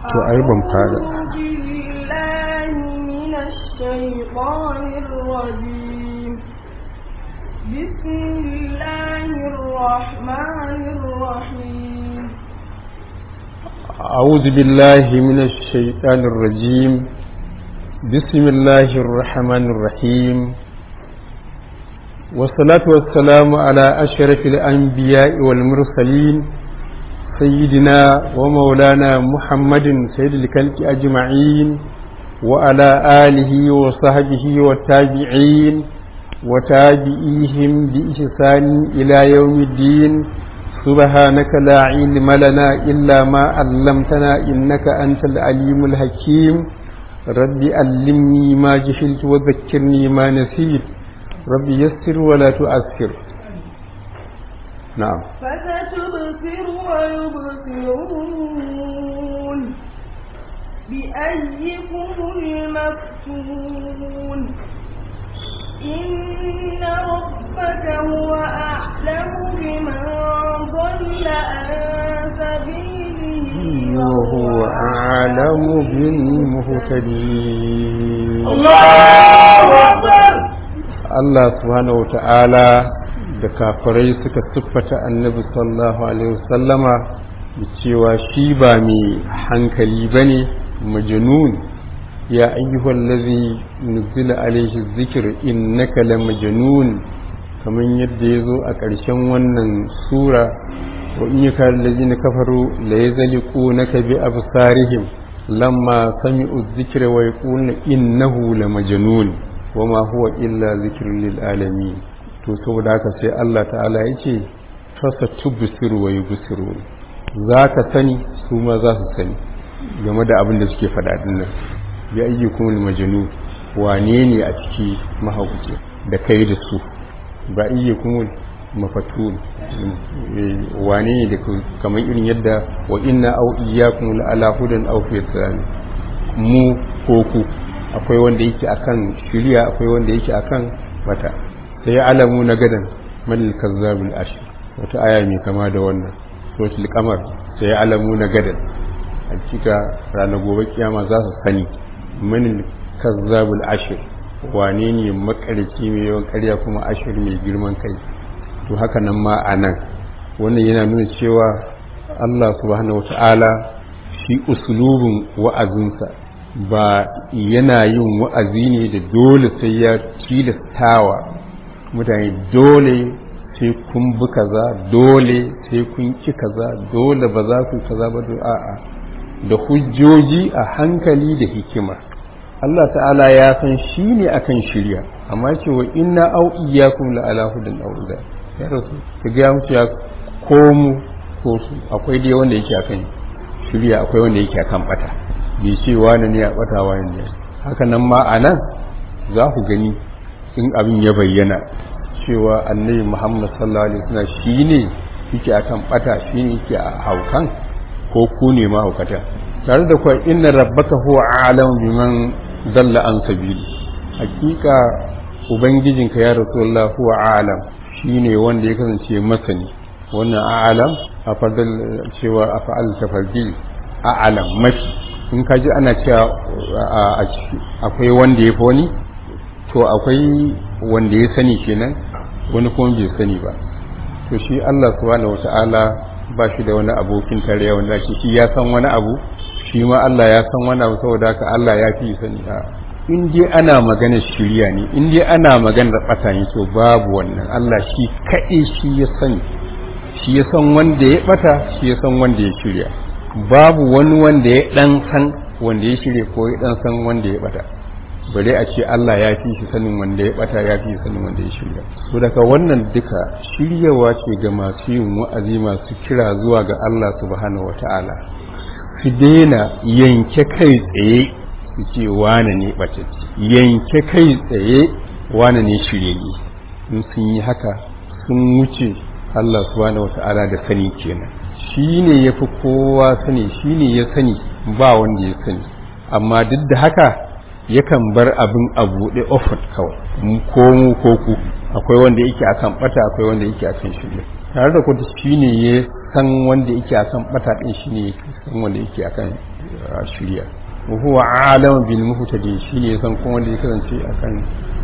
to ai ban fara بسم الله الرحمن الرحيم أعوذ بالله من الشيطان الرجيم بسم الله الرحمن الرحيم والصلاة والسلام على أشرف الأنبياء والمرسلين سيدنا ومولانا محمد سيد الكلك أجمعين وعلى آله وصحبه والتابعين وتابعيهم بإحسان إلى يوم الدين سبحانك لا علم لنا إلا ما علمتنا إنك أنت العليم الحكيم رب علمني ما جهلت وذكرني ما نسيت رب يسر ولا تؤثر نعم فستبصر ويبصرون بأيكم المفتون إن ربك هو أعلم بمن ضل عن سبيله وهو أعلم بالمهتدين الله أكبر Allah subhanahu wa ta'ala da kafirai suka siffata annabi sallallahu alaihi wasallama da cewa shi ba mai hankali ba ne majanun ya ayyuhal ladhi nuzila alaihi zikir innaka la majnun kamar yadda ya zo a ƙarshen wannan sura wa in yaka allazina kafaru la yazliqunaka bi absarihim lamma sami'u dhikra wa yaquluna innahu la majnun wama huwa illa zikrun lil alamin to saboda haka sai Allah ta'ala yace fasa tubsiru wa yubsiru zaka sani su ma za su sani game da abin da suke faɗa din nan ya ayyukum al majnun wane ne a ciki mahaukaci da kai da su ba ayyukum mafatun wane ne da kamar irin yadda wa inna au iyyakum la ala hudan aw fi mu ko ku akwai wanda yake akan shiriya akwai wanda yake akan mata sai alamu na gadan malil kazzabul ashir wata aya mai kama da wannan suratul qamar sai alamu na gadan hakika ranar gobe kiyama za su sani manil kazzabul ashir wane ne makarci mai yawan karya kuma ashir mai girman kai to haka nan ma a nan wannan yana nuna cewa Allah subhanahu wata'ala shi usulubin wa'azinsa ba yana yin wa'azi ne da dole sai ya tilastawa mutane dole sai kun bi kaza dole sai kun ki kaza dole ba za ku kaza ba a'a da hujjoji a hankali da hikima Allah ta'ala ya san shi ne akan shirya amma cewa inna au iyyakum la ala hudan aw ya rasu ka ga mutu ya ko mu ko su akwai dai wanda yake akan shirya akwai wanda yake akan bata bai ce wani ne a bata wani ne haka nan ma a nan za ku gani in abin ya bayyana cewa annabi muhammad sallallahu alaihi wasallam shi ne yake akan bata shi ne yake a haukan ko ku ne ma haukata tare da kuwa inna rabbaka huwa alam biman dalla an sabili hakika ubangijinka ya rasulullah huwa alam shine wanda ya kasance masani wannan a'alam a fadal cewa a fa'al tafardi a'alam mafi in ka ji ana cewa akwai wanda ya fi wani to akwai wanda ya sani kenan wani kuma bai sani ba to shi Allah subhanahu wata'ala ba shi da wani abokin tarayya wanda ke shi ya san wani abu shi ma Allah ya san wani abu saboda haka Allah ya fi sani a in dai ana magana shirya ne in dai ana magana ɓata ne to babu wannan Allah shi kaɗai shi ya sani shi ya san wanda ya ɓata shi ya san wanda ya shirya babu wani wanda ya ɗan san wanda ya shirya ko ya ɗan san wanda ya ɓata bare a ce Allah ya fi shi sanin wanda ya ɓata ya fi sanin wanda ya shirya so daga wannan duka shiryawa ce ga masu yin wa'azi masu kira zuwa ga Allah subhanahu wata'ala su daina yanke kai tsaye su ce wane ne ɓatacce yanke kai tsaye wane ne shiryayye in sun yi haka sun wuce Allah subhanahu wata'ala da sani kenan shi ne ya fi kowa sani shi ne ya sani ba wanda ya sani amma duk da haka yakan bar abin a buɗe ofat kawai ko mu ko ku akwai wanda yake akan bata akwai wanda yake akan shirya tare da kuma shi ne ya san wanda yake akan bata din shi ne san wanda yake akan shirya wa huwa alam bil muhtadi shine san kuma wanda ya kasance akan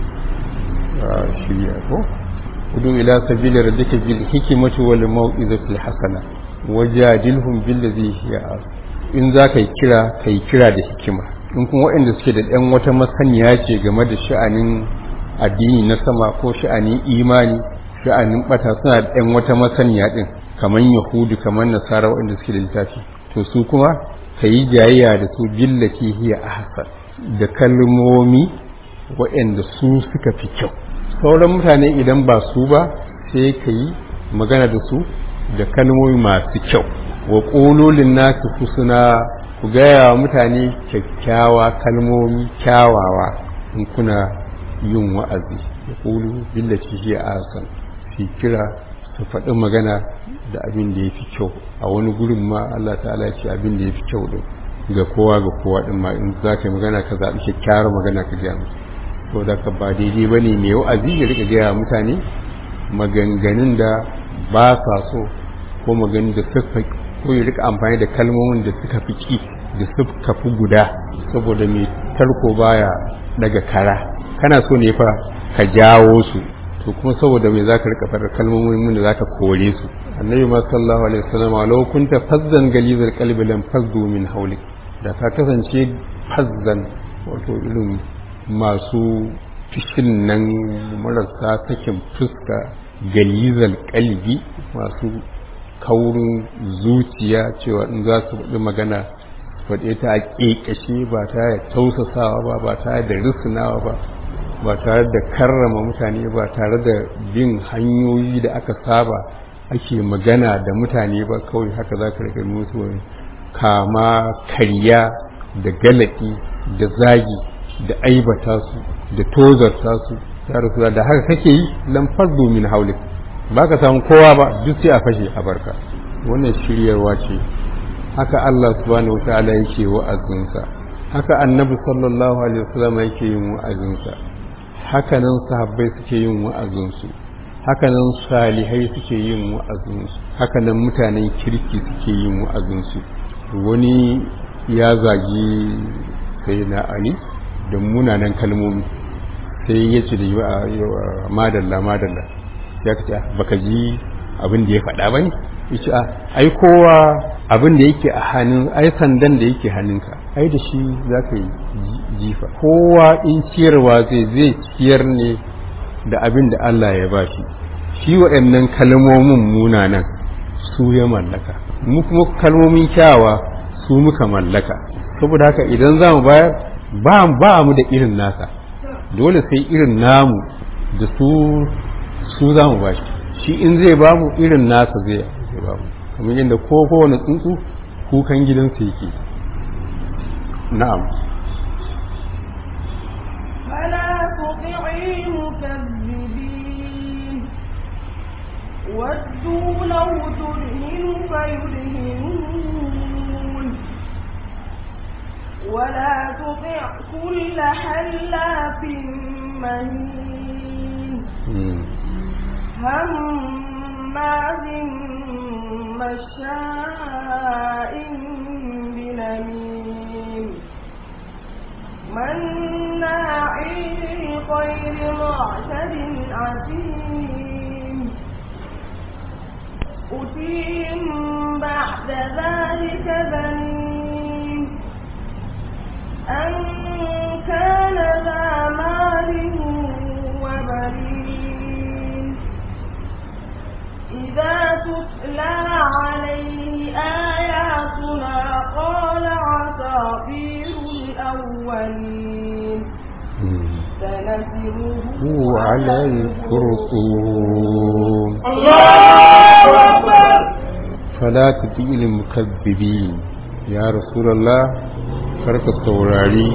shirya ko udu ila sabili rabbika bil hikmati wal mau'izati hasana wajadilhum billati hiya in za ka yi kira ka yi kira da hikima in kuma waɗanda suke da ɗan wata masaniya ce game da sha'anin addini na sama ko sha'anin imani sha'anin bata suna da ɗan wata masaniya ɗin kamar yahudu kamar nasara waɗanda suke da littafi to su kuma ka yi jayayya da su billati hiya ahsan da kalmomi waɗanda su suka fi kyau sauran mutane idan ba su ba sai ka yi magana da su da kalmomi masu kyau wa ƙololin nasu husuna ku gaya wa mutane kyakkyawa kalmomi kyawawa in kuna yin wa'azi da ƙolu billaci shi a asan fi kira su faɗi magana da abin da ya fi kyau a wani gurin ma Allah ta'ala ce abin da ya fi kyau ɗin ga kowa ga kowa ɗin ma in za ka yi magana ka zaɓi kyakkyawar magana ka gaya musu to da ka ba daidai ba ne mai wa'azi ya riƙa gaya mutane maganganun da ba sa so ko maganin da suka ko ya rika amfani da kalmomin da suka fi ki da suka fi guda saboda mai tarko baya daga kara kana so ne fa ka jawo su to kuma saboda mai zaka rika fara kalmomin da zaka kore su annabi ma sallallahu alaihi wasallam law kunta fazzan galizal qalbi lam fazzu min hawlik da ka kasance fazzan wato irin masu fishin nan marasa sakin fuska galizal kalbi masu kaurin zuciya cewa in za su faɗi magana faɗe ta a ƙeƙashe ba tare da tausasawa ba ba tare da risinawa ba ba tare da karrama mutane ba tare da bin hanyoyi da aka saba ake magana da mutane ba kawai haka za ka rika musu kama karya da galaki da zagi da aibata su da tozarta su ya rasu da haka kake yi lamfar domin haulik ba ka samu kowa ba duk sai a fashe a barka wannan shiryarwa ce haka Allah subhanahu wa ta'ala yake wa'azinsa haka annabi sallallahu alaihi wasallam yake yin wa'azinsa haka nan sahabbai suke yin wa'azinsu haka nan salihai suke yin wa'azinsu haka nan mutanen kirki suke yin wa'azinsu wani ya zagi sai na ali da munanan kalmomi sai ya ce da madalla madalla ya ka ce baka ji abin da ya faɗa ba ne yace a ai kowa abin da yake a hannun ai sandan da yake hannunka ai da shi za ka yi jifa kowa in ciyarwa zai zai ciyar ne da abin da Allah ya ba shi shi waɗannan kalmomin munanan su ya mallaka mu kuma kalmomin kyawa su muka mallaka saboda haka idan za mu bayar ba ba mu da irin nasa dole sai irin namu da su su za mu ba shi shi in zai ba mu irin nasa zai ba mu kamar yadda ko kowane tsuntsu kukan gidansa yake na'am فلا تطع المكذبين ودوا لو تدهن فيدهنون ولا تطع كل حلاف مهين هماز مشاء بنميم مناع للخير معتد عتيم أتيم بعد ذلك ذنيم أن كان ذا مال وبنين إذا تتلى عليه آياتنا قال عساطير الأولين سنسره هو على الخرطوم الله أكبر فلا تطيع المكذبين يا رسول الله karka saurari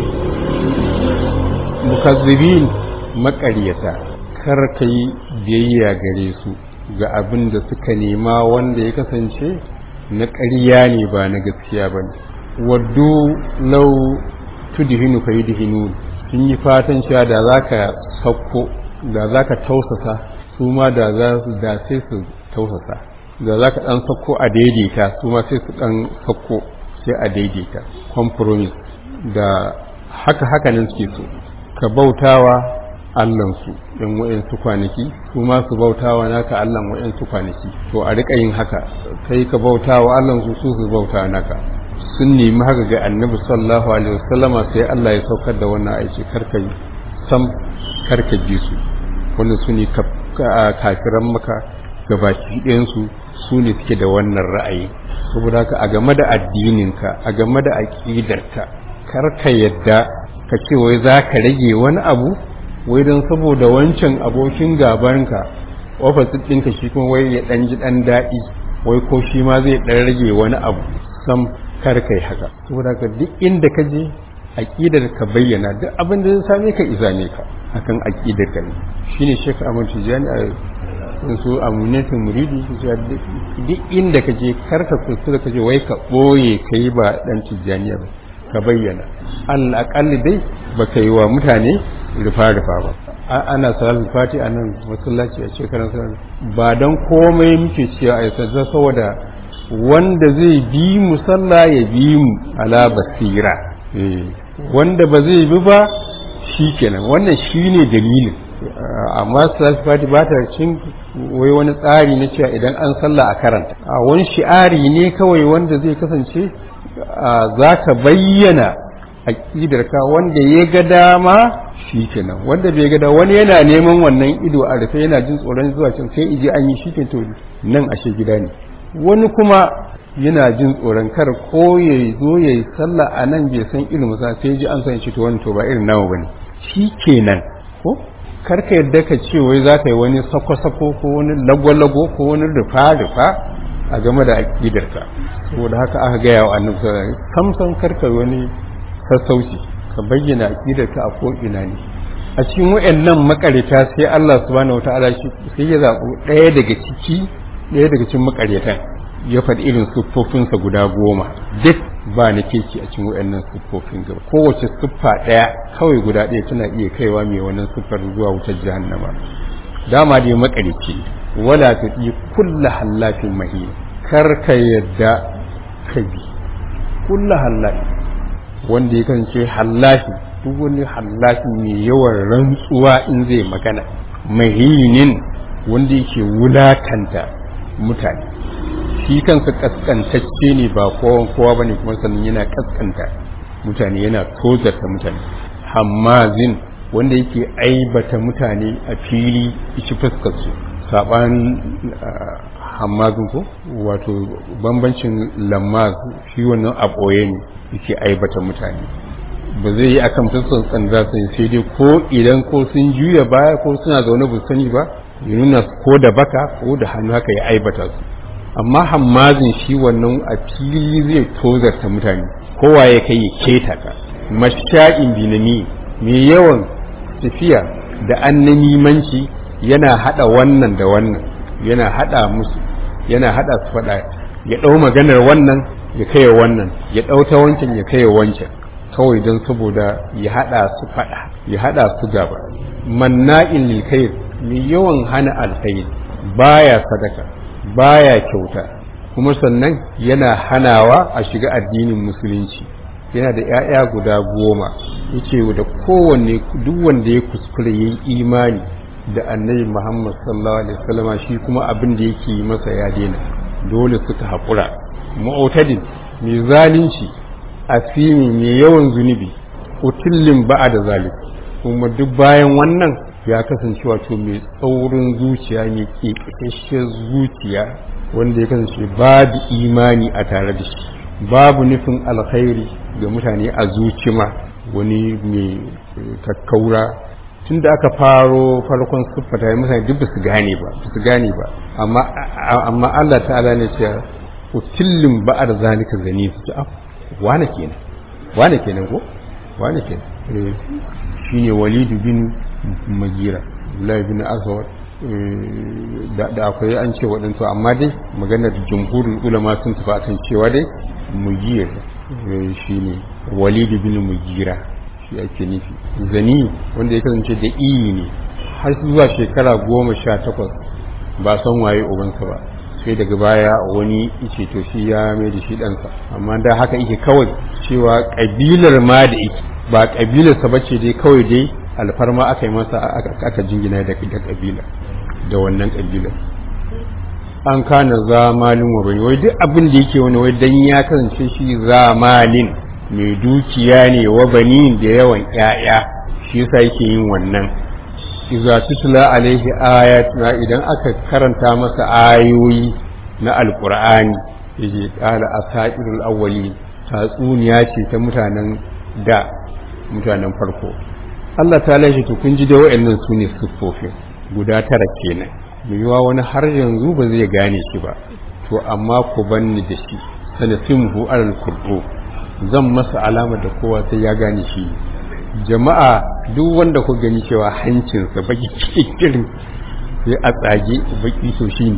mukazzibin maƙaryata kar ka yi biyayya gare su ga abin da suka nema wanda ya kasance na ƙarya ne ba na gaskiya ba ne waddu lau tudhinu fa yudhinu sun yi fatan cewa da za ka sauko da za ka tausasa su ma da za su da sai su tausasa da za ka ɗan sauko a daidaita su ma sai su ɗan sauko sai a daidaita compromise da haka haka nan suke so ka bautawa allansu in wa'yansu kwanaki su ma su bautawa naka allan wa'yansu kwanaki to a riƙa yin haka kai ka bautawa allansu su su bauta naka sun nemi haka ga annabi sallallahu alaihi wasallama sai Allah ya saukar da wannan aiki karka yi sam karka ji su wanda su ne kafiran maka gabaki ɗayansu su ne suke da wannan ra'ayi saboda haka a game da addininka a game da aƙidarka karka yadda ka ce wai za ka rage wani abu wai don saboda wancan abokin gabanka ofisit ɗinka shi kuma wai ya ɗan ji ɗan daɗi wai ko shi ma zai ɗan rage wani abu sam kar kai haka saboda ka duk inda ka je aqidar ka bayyana duk abin da zai same ka izame ka akan aqidar ka ne shine Sheikh Ahmad Tijani a su amunatin muridi duk inda ka je kar ka kuskura ka je wai ka boye kai ba dan Tijaniya ba ka bayyana Allah akalli dai baka yi wa mutane rufa rufa ba ana salatul fati a nan masallaci a shekarar ba don komai muke cewa a yasa saboda wanda zai bi mu sallah ya bi mu ala basira wanda ba zai bi ba shi kenan wannan shi ne dalilin amma salatul fati ba ta cin wai wani tsari na cewa idan an sallah a karanta a wani shi'ari ne kawai wanda zai kasance za ka bayyana aƙidarka wanda ya ga dama shi kenan wanda bai ga wani yana neman wannan ido a rufe yana jin tsoron zuwa can sai ije an yi shi to nan ashe gida ne wani kuma yana jin tsoron kar ko ya zo ya yi sallah a nan bai san ilimin sa sai ji an san shi to wani to ba irin nawa bane shi kenan ko kar ka yadda ka ce wai za ka yi wani sako-sako ko wani lago-lago ko wani rufa-rufa a game da aƙidarka saboda haka aka gaya wa annabi sallallahu alaihi wasallam samsan karka wani sassauci ka bayyana aqidarka a ko ina ne a cikin wayannan makareta sai Allah subhanahu wataala shi sai ya zabo ɗaya daga ciki ɗaya daga cikin makaretan ya faɗi irin siffofinsa guda goma duk ba na keci a cikin wayannan siffofin gaba kowace siffa ɗaya kawai guda ɗaya tana iya kaiwa mai wannan siffar zuwa wutar jahannama dama dai makareci wala tuɗi kulla hallafin mahin kar ka yadda ka bi kulla hallafin wanda ya kasance hallafi duk wani hallafi mai yawan rantsuwa in zai magana mahinin wanda yake wulakanta mutane shi kansa kaskantacce ne ba kowan kowa ba ne kuma sannan yana kaskanta mutane yana tozarta mutane hammazin wanda yake aibata mutane a fili ishi fuskarsu saɓanin hammazin ko wato bambancin lammaz shi wannan a ɓoye ne yake aibata mutane ba zai yi akan fuskan tsanda sai sai dai ko idan ko sun juya baya ko suna zaune ba sani ba ya nuna ko da baka ko da hannu haka ya aibata su amma hammazin shi wannan a fili zai tozarta mutane kowa ya kai ya keta ka masha'in binami mai yawan tafiya da annanimanci yana hada wannan da wannan yana hada musu yana hada su fada ya dau maganar wannan ya kai wannan ya dau ta wancan ya kai wancan kawai don saboda ya hada su fada ya hada su gaba manna'in lil khair mai yawan hana alkhair baya sadaka baya kyauta kuma sannan yana hanawa a shiga addinin musulunci yana da 'ya'ya guda goma yace da kowanne duk wanda ya kuskure yayi imani da annabi Muhammad sallallahu alaihi wasallama shi kuma abin da yake masa ya daina dole suka haƙura mu'tadin mai zalunci asimi mai yawan zunubi utillin ba'a da zalik kuma duk bayan wannan ya kasance wato mai tsaurin zuciya mai kekashiyar zuciya wanda ya kasance babu imani a tare da shi babu nufin alkhairi ga mutane a zuci ma wani mai kakkaura tun da aka faro farkon siffata ya mutane duk su gane ba su gane ba amma Allah ta'ala ne ce utillin ba'ar zalika zani su ce wane kenan wane kenan ko wane kenan shine walidu bin magira Abdullahi bin Aswad da akwai an ce waɗansu amma dai maganar jumhurin ulama sun tafi akan cewa dai mugir shine walidu bin mugira shi ake nufi zani wanda ya kasance da iyi ne har zuwa shekara goma sha takwas ba san waye ubansa ba sai daga baya wani ice to shi ya mai da shi ɗansa amma da haka ike kawai cewa ƙabilar ma da ike ba ƙabilarsa ba ce dai kawai dai alfarma aka yi masa aka jingina da ƙabila da wannan ƙabilar an kana zamalin wa bani wai duk abin da yake wani wai dan ya kasance shi zamalin mai dukiya ne wa bani da yawan ƴaƴa shi yasa yake yin wannan iza tutla alaihi ayatuna idan aka karanta masa ayoyi na alqur'ani yaje qala asairul awwali tatsuniya ce ta mutanen da mutanen farko Allah ta lashe to kun ji da wayannan sune siffofin guda tara kenan yiwuwa wani har yanzu ba zai gane shi ba to amma ku banni da shi sanasimhu alal qur'u zan masa alama da kowa sai ya gane shi jama'a duk wanda ku gani cewa hancinsa baki kirin sai a tsage baki so shi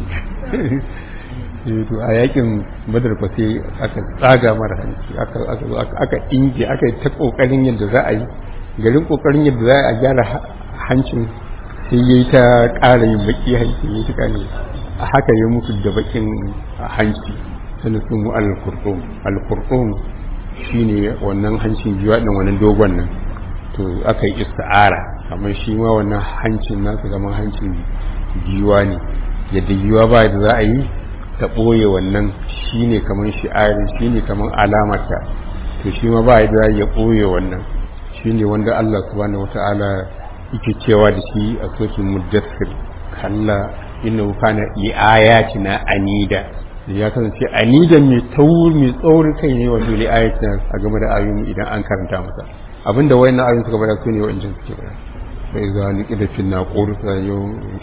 ne to a yakin badar fa sai aka tsaga mara hanci aka aka aka inge aka yi ta kokarin yadda za a yi garin kokarin yadda za a gyara hancin sai yayi ta ƙara yin baki hanci ne ta kane a haka ya mutu da bakin hanci sanin sun mu al-qur'um al-qur'um shine wannan hancin jiwa din wannan dogon nan to aka yi isti'ara kamar shi ma wannan hancin nasu kamar hancin giwa ne yadda giwa ba da za a yi ta ɓoye wannan shi ne kamar shi'ari shi ne kamar alamata to shi ma ba da ya ɓoye wannan shi ne wanda Allah subhanahu wa ta'ala yake cewa da shi a sokin muddassir kalla inna kana li ayatina anida ya kasance anida mai tauri mai tsaurin kai ne wato li ayatina a game da ayoyi idan an karanta masa abinda wayannan ayoyin suka bada su ne wa'ancan suke bada sai za ni kida fin na qurta yau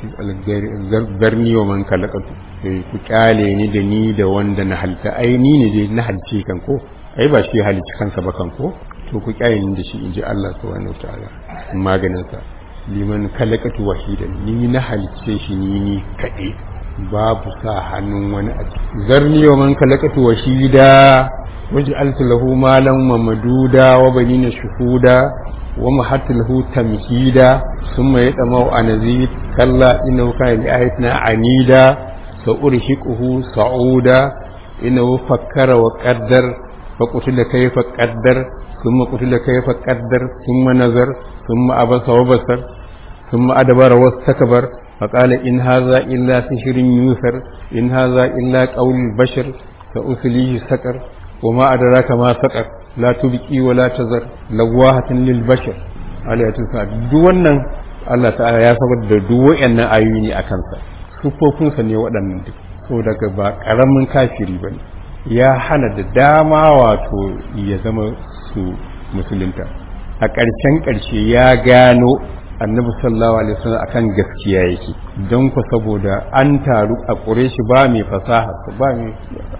zarni wa man kalaqatu sai ku kyale ni da ni da wanda na halta ai ni ne dai na halce kan ko ai ba shi halici kansa ba kan ko to ku kyale ni da shi inji Allah subhanahu wataala maganin sa liman kalaqatu wahidan ni na halice shi ni ni kade babu sa hannun wani a zarni wa man kalaqatu wahida وجعلت له مالا ممدودا وبنين شهودا ومحت له تمهيدا ثم يطمع أن أزيد كلا إنه كان لآياتنا عنيدا سأرهقه صعودا إنه فكر وقدر فقتل كيف قدر ثم قتل كيف قدر ثم نظر ثم أبص وبصر ثم أدبر واستكبر فقال إن هذا إلا سحر يوثر إن هذا إلا قول البشر سأسليه سكر وما أدراك ما سقر لا تبكي ولا تزر لواهة للبشر عليه الصلاة duk wannan Allah ta'ala ya sabar da duk wayannan ayoyi ne akan sa sufofinsa ne waɗannan duk so daga ba ƙaramin kafiri bane ya hana da dama wato ya zama su musulunta a ƙarshen ƙarshe ya gano annabi sallallahu alaihi wasallam akan gaskiya yake don ku saboda an taru a ƙureshi ba mai fasaha ba mai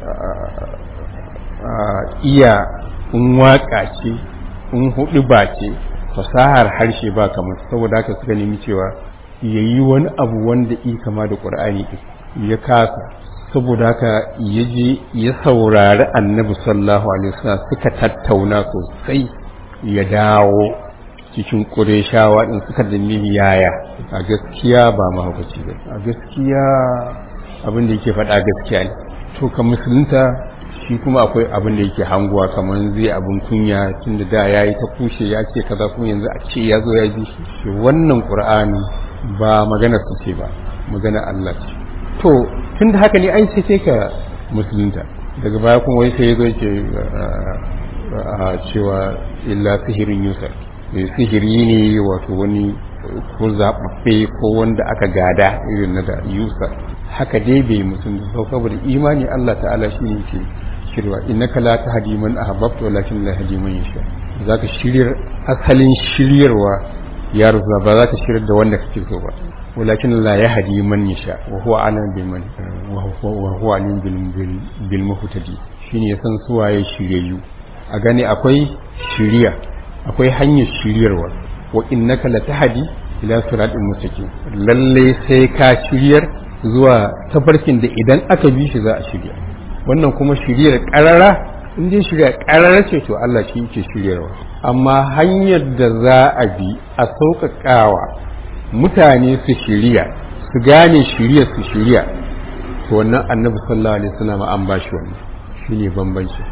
iya in waka ce in hudu ba ce fasahar harshe ba kamar saboda haka suka nemi cewa ya yi wani abu wanda i kama da ƙur'ani ya kasa saboda haka ya je ya saurari annabi sallallahu alaihi wasallam suka tattauna sosai ya dawo cikin ƙureshawa ɗin suka nemi yaya a gaskiya ba mahaukaci ba a gaskiya abin da yake faɗa gaskiya ne to ka musulunta shi kuma akwai abin da yake hanguwa kamar zai abin kunya tun da da ya yi ta kushe ya ce kaza kuma yanzu a ce ya zo ya ji shi wannan ƙur'ani ba magana su ce ba magana Allah ce to tun da haka ne ai sai sai ka musulunta daga baya kuma wai sai ya zo ce a cewa illa sihirin yusuf sihiri ne wato wani ko zaɓaɓɓe ko wanda aka gada irin na da yusuf haka dai bai musulunta saboda imani Allah ta'ala shi ne ke shirwa innaka la tahdi man ahbabta walakin la yahdi man yasha zaka shiryar asalin shiryarwa ya rufa ba zaka shiryar da wanda kake so ba walakin la yahdi man yasha wa huwa alim bil man wa huwa alim bil bil muhtadi shine ya san su waye shiryayyu a gane akwai shiriya akwai hanyar shiryarwa wa innaka la tahdi ila siratin mustaqim lalle sai ka shiryar zuwa tafarkin da idan aka bi shi za a shirya wannan kuma shiryar karara in dai shirya karara ce to Allah shi yake shiryarwa amma hanyar da za a bi a sauƙaƙawa mutane su shirya su gane shirya su shirya to wannan annabi sallallahu alaihi wasallam an ba shi wannan shine bambanci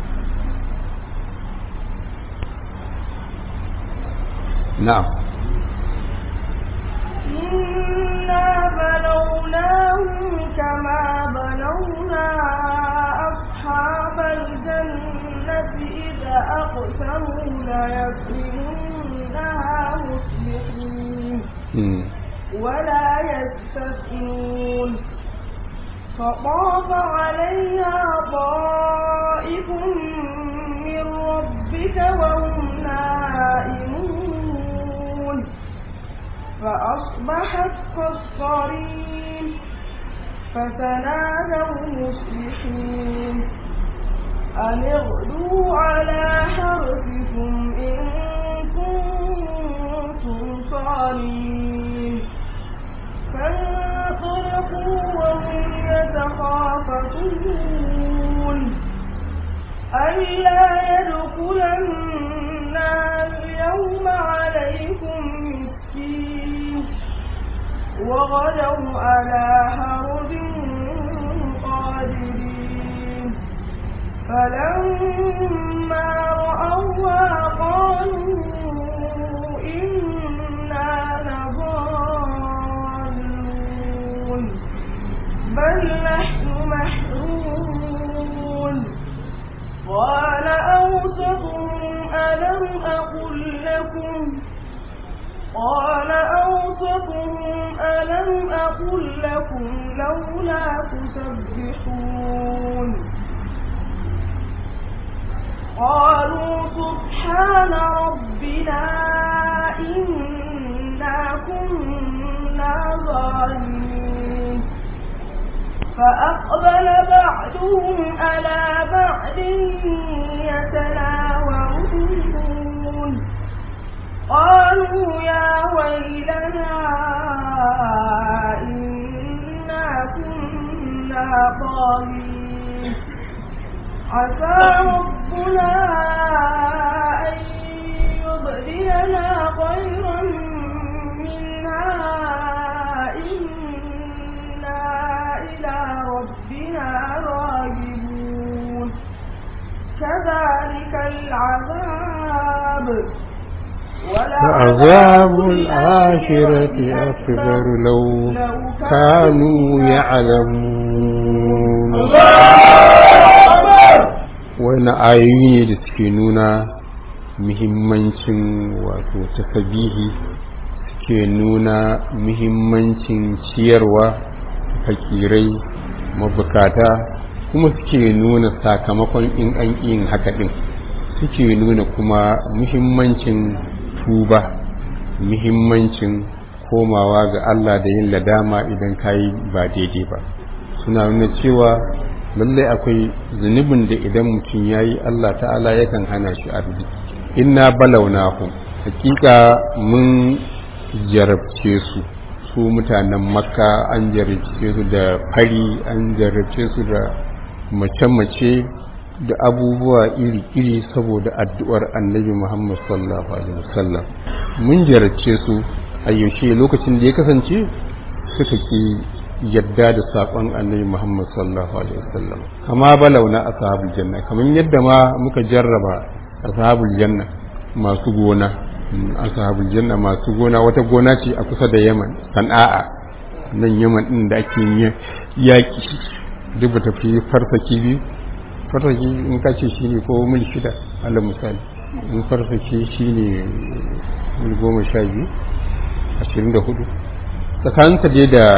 na'am إنا بلوناهم كما بلونا أصحاب الجنة إذا أقسموا ليصرمنها مصبحين mm. ولا يستثنون فطاف عليها طائف من ربك وهم نائمون فأصبحت كالصريم فتنادوا مصبحين أن اغدوا على حرثكم إن كنتم صارمين فانطلقوا وهم يتخافتون ألا يدخلنها اليوم عليكم مسكين وغدوا على هرب قادرين فلما رأوها قالوا إنا لضالون بل نحن محرومون قال أوسطهم ألم أقل لكم قال أوسطهم ألم أقل لكم لولا تسبحون قالوا سبحان ربنا إنا كنا ظالمين فأقبل بعضهم على بعض يتلاومون قالوا يا ويلنا إنا كنا طاغين عسى ربنا أن يبدلنا خيرا منها إنا إلى ربنا راغبون كذلك العذاب وعذاب الآخرة أكبر لو كانوا يعلمون wani ayoyi ne da suke nuna muhimmancin wato tasabihi suke nuna muhimmancin ciyarwa fakirai mabukata kuma suke nuna sakamakon in an yin haka din suke nuna kuma muhimmancin tuba muhimmancin komawa ga Allah da yin ladama idan kayi ba daidai ba suna nuna cewa lallai akwai zunubin da idan mutum ya yi Allah ta'ala yakan hana shi arziki inna balaunahu hakika mun jarabce su su mutanen makka an jarabce su da fari an jarabce su da mace-mace da abubuwa iri-iri saboda addu'ar annabi Muhammad sallallahu alaihi wasallam mun jarabce su a yaushe lokacin da ya kasance suka ki yadda da saƙon annabi Muhammad sallallahu alaihi wasallam kama balauna ashabul janna kamar yadda ma muka jarraba ashabul janna masu gona ashabul janna masu gona wata gona ce a kusa da Yaman Sana'a nan Yaman din da ake yaki duk ba tafi farsaki biyu farsaki in ka ce shine ko mil shida alal misali in farsaki shine mil goma sha biyu ashirin da hudu tsakaninta dai da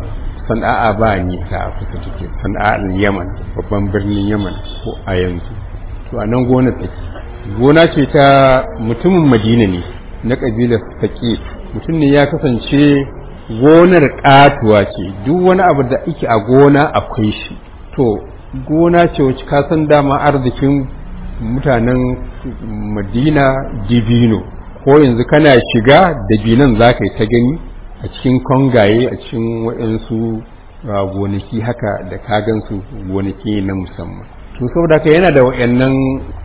sana'a ba nisa a kusa take sana'ar yaman babban birnin yaman ko a yanzu to a nan gona take gona ce ta mutumin madina ne na ƙabilar saƙi mutum ne ya kasance gonar ƙatuwa ce duk wani abu da ake a gona akwai shi to gona ce wacce ka san dama arzikin mutanen madina dibino ko yanzu kana shiga dabinan za ka yi ta gani a cikin kongaye a cikin waɗansu gonaki haka da kagansu gonaki na musamman to saboda haka yana da waɗannan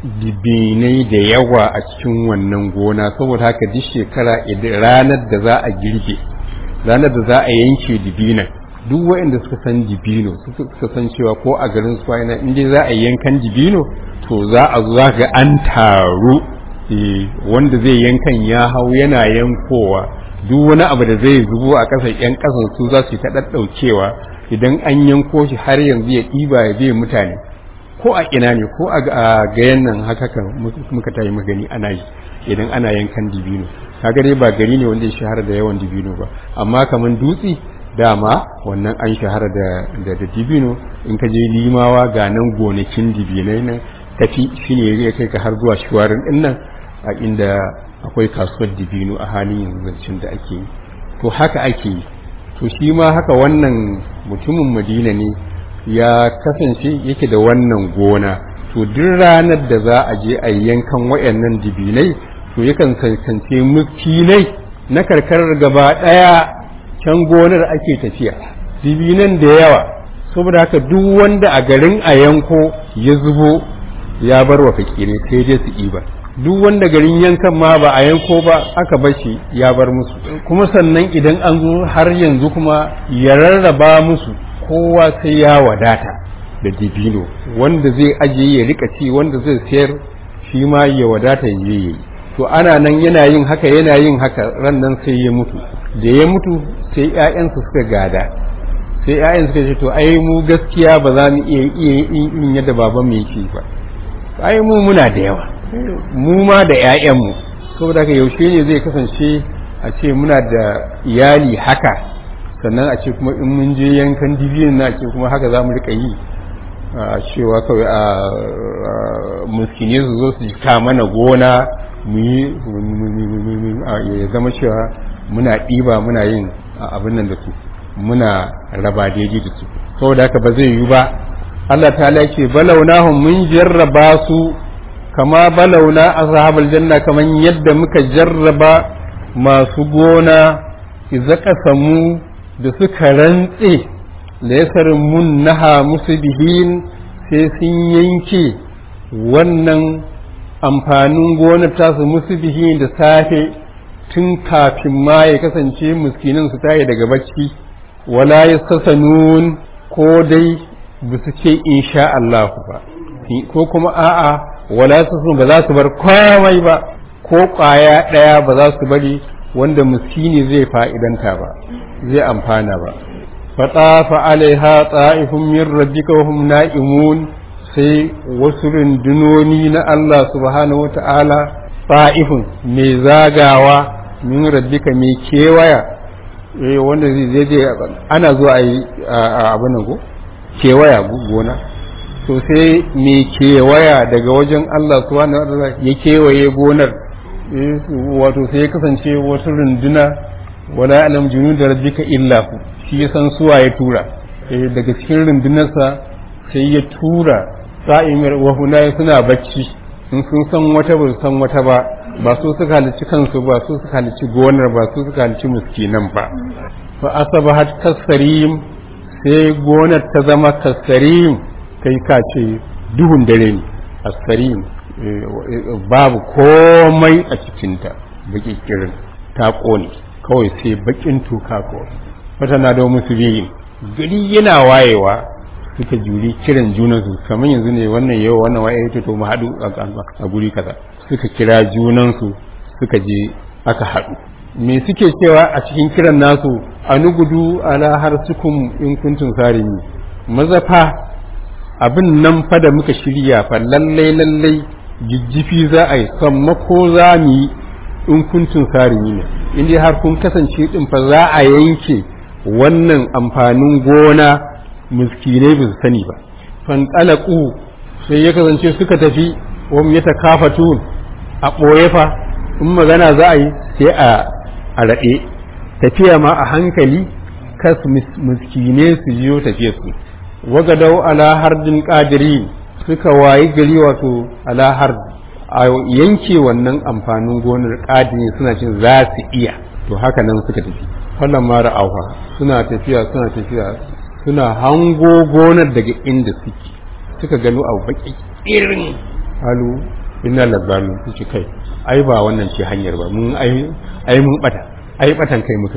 dibinai da yawa a cikin wannan gona saboda haka duk shekara ranar da za a girbe ranar da za a yanke dibinan duk waɗanda suka san dibino suka san cewa ko a garin su ina in dai za a yi yankan dibino to za a zo ga an taru wanda zai yankan ya hau yana yankowa duk wani abu da zai zubo a ƙasar ƴan ƙasar su za su ta ɗaɗɗaukewa idan an yanko shi har yanzu ya ɗiba ya bai mutane ko a ina ne ko a gayan nan haka kan muka tayi magani ana yi idan ana yankan dibino kaga dai ba gari ne wanda ya shahara da yawan dibino ba amma kaman dutse dama wannan an shahara da da dibino in ka je limawa ga nan gonakin dibinai nan tafi shine ya kai ka har zuwa shuwarin din nan a inda akwai kasuwar dibino a halin yanzu da ake yi to haka ake yi to shi ma haka wannan mutumin madina ne ya kasance yake da wannan gona to duk ranar da za a je a yankan wayannan dibinai to yakan kasance mukinai na karkarar gaba daya can gonar ake tafiya dibinan da yawa saboda haka duk wanda a garin a yanko ya zubo ya bar wa fakirai sai dai su iba duk wanda garin yankan ma ba a yanko ba aka bar shi ya bar musu kuma sannan idan an zo har yanzu kuma ya rarraba musu kowa sai ya wadata da dibino wanda zai ajiye ya rika ci wanda zai sayar shi ma ya wadata ya yi to ana nan yana yin haka yana yin haka ran nan sai ya mutu da ya mutu sai ƴaƴansa suka gada sai ƴaƴan suka ce to ai mu gaskiya ba za mu iya iya yin yadda baban mu yake ba ai mu muna da yawa mu ma da ƴaƴanmu saboda haka yaushe ne zai kasance a ce muna da iyali haka sannan a ce kuma in mun je yankan dibiyin na ce kuma haka za mu rika yi a cewa kawai a muskine su zo su jika mana gona mu yi ya zama cewa muna ɗiba muna yin abin nan da su muna raba daidai da su saboda haka ba zai yi ba Allah ta ce balaunahum mun jarraba su kama balauna ashabul janna kaman yadda muka jarraba masu gona idza qasamu da suka rantse laysarin mun naha musu bihin sai sun yanke wannan amfanin gonar tasu musu bihin da safe tun kafin ma ya kasance muskinin su tayi daga bacci wala yastasanun ko dai ba su ce insha Allah ba ko kuma a'a wala su ba za su bar komai ba ko kwaya daya ba za su bari wanda muskini zai fa'idanta ba zai amfana ba fatafa alaiha ta'ifun min rabbika wa hum na'imun sai wasu rundunoni na Allah subhanahu wata'ala ta'ifun mai zagawa min rabbika mai kewaya eh wanda zai je ana zuwa a yi abin nan ko kewaya gona to sai mai kewaya daga wajen Allah subhanahu wata'ala ya kewaye gonar wato sai ya kasance wasu runduna wala alam junu da rabbika illa hu shi ya san suwa ya tura daga cikin rundunarsa sai ya tura sa'imir wa hunay suna bacci in sun san wata ba san wata ba ba su suka halici kansu ba su suka halici gonar ba su suka halici miskinan ba fa asabahat kasarim sai gonar ta zama kasarim kai ka ce duhun dare ne asarim babu komai a cikinta baki kirin ta ƙone kawai sai bakin tuka kawai wata na da musu biyin gari yana wayewa suka juri kiran junansu kamar yanzu ne wannan yau wannan waye ya to mu haɗu a guri kaza suka kira junansu suka je aka haɗu me suke cewa a cikin kiran nasu anugudu ala har sukum in kuntum sarimi mazafa abin nan fa da muka shirya fa lallai lallai jijjifi za a yi sammako za mu yi in kuntun sarimi ne inda har kun kasance din fa za a yanke wannan amfanin gona miskinai ba su sani ba fanɗalaƙu sai ya kasance suka tafi wam ya takafatu a ɓoye fa in magana za a yi sai a a raɗe tafiya ma a hankali kas miskinai su jiyo tafiya su wagadau ala hardin ƙadiri suka wayi gari wato alahar a yanke wannan amfanin gonar ƙadini suna cin za su iya to haka nan suka tafi falon mara auha suna tafiya suna tafiya suna hango gonar daga inda suke suka gano abu baki irin halu ina labarin su ce kai ai ba wannan ce hanyar ba mun ai mun bata ai batan kai mukai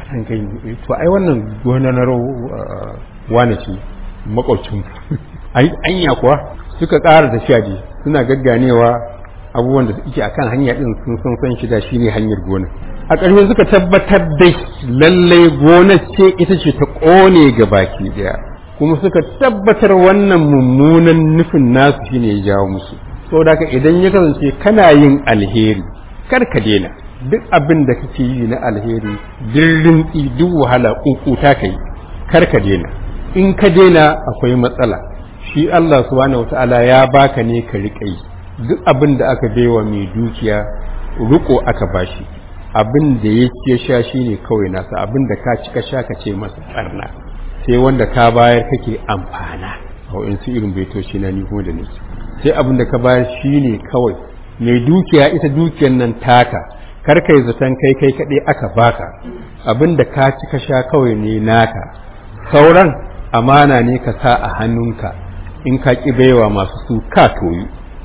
an kai to ai wannan gonar wane ce makwabcin ai anya kuwa suka ƙara tafiya je suna gagganewa abubuwan da suke akan hanya din sun san san shida shine hanyar gona a ƙarshe suka tabbatar da lallai gonar ce ita ce ta ƙone ga baki ɗaya kuma suka tabbatar wannan mummunan nufin nasu shine ya jawo musu saboda haka idan ya kasance kana yin alheri kar ka daina duk abin da kake yi na alheri dirrin duk wahala kukuta kai kar ka daina in ka daina akwai matsala shi Allah subhanahu wataala ya baka ne ka riƙa yi duk abin da aka baiwa mai dukiya riko aka bashi abin da ya ce sha shine kawai nasa abin da ka cika sha ka ce masa tsarna sai wanda ka bayar kake amfana a wa'insu irin baitoci na ni da nake sai abin da ka bayar shine kawai mai dukiya ita dukiyar nan taka kar kai zaton kai kai kaɗai aka baka abin da ka ci ka sha kawai ne naka sauran amana ne ka sa a hannunka in ka ƙi baiwa masu su ka toyi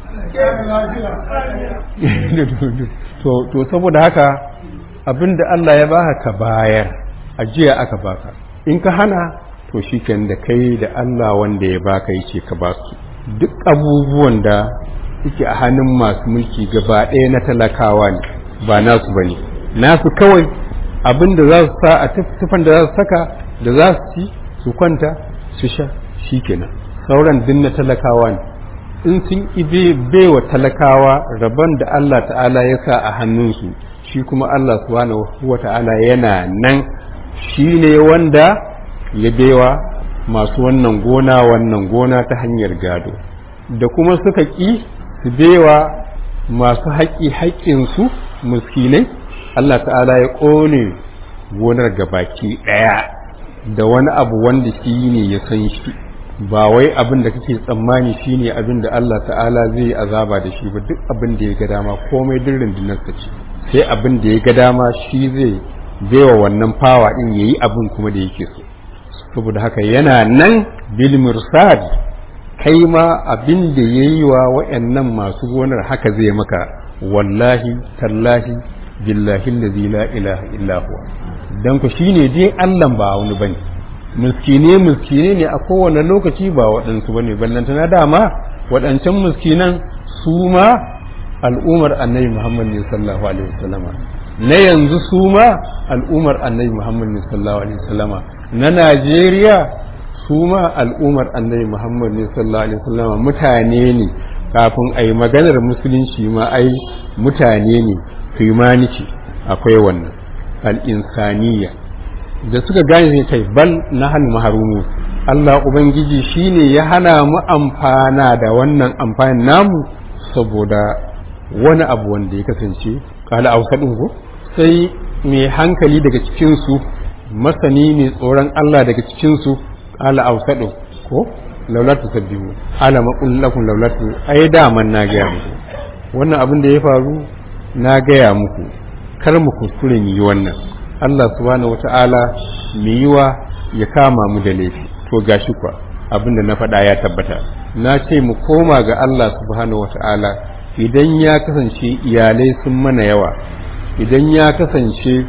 to saboda haka abin da Allah ya baka ka bayar ajiya aka baka in ka hana to shi da kai da Allah wanda ya baka yace ka ba su duk abubuwan da suke a hannun masu mulki gaba ɗaya na talakawa ne ba nasu ba ne nasu kawai abin da za su sa a tufan da za su saka da za su ci su kwanta su sha shi kenan sauran din na talakawa ne in sun ibe baiwa talakawa rabon da Allah ta'ala ya sa a hannunsu shi kuma Allah subhanahu wa ta'ala yana nan shi ne wanda ya baiwa masu wannan gona wannan gona ta hanyar gado da kuma suka ƙi su baiwa masu haƙi haƙƙinsu muskinai Allah ta'ala ya ƙone gonar gabaki ɗaya da wani abu wanda shi ne ya san shi ba wai abin da kake tsammani shi ne abin da Allah ta'ala zai azaba da shi ba duk abin da ya ga dama komai duk rundunarsa ce sai abin da ya ga dama shi zai baiwa wannan fawa ɗin ya yi abin kuma da yake so saboda haka yana nan bil mursad kai ma abin da ya yi wa wa'annan masu gonar haka zai maka wallahi tallahi billahi allazi la ilaha illa huwa dan ku shine dai Allah ba wani bane miskine miskine ne a kowane lokaci ba waɗansu bane ballanta na dama waɗancan miskinan su ma al'umar annabi Muhammad ne sallallahu alaihi wasallama na yanzu su ma al'umar annabi Muhammad ne sallallahu alaihi wasallama na Najeriya su ma al'umar annabi Muhammad ne sallallahu alaihi wasallama mutane ne kafin a yi maganar musulunci ma ai mutane ne humanity akwai wannan al'insaniya da suka gane sai kai bal na hannu maharumu Allah Ubangiji shi ne ya hana mu amfana da wannan amfanin namu saboda wani abu wanda ya kasance kala ausaɗin ko sai mai hankali daga cikinsu masani mai tsoron Allah daga cikinsu kala ausaɗin ko laulatu sabbihu ala maqul lakum laulatu ai daman na gaya muku wannan abin da ya faru na gaya muku kar mu kuskure mu yi wannan Allah subhanahu wata'ala mu yi wa ya kama mu da laifi to gashi kwa abin da na faɗa ya tabbata na ce mu koma ga Allah subhanahu wata'ala idan ya kasance iyalai sun mana yawa idan ya kasance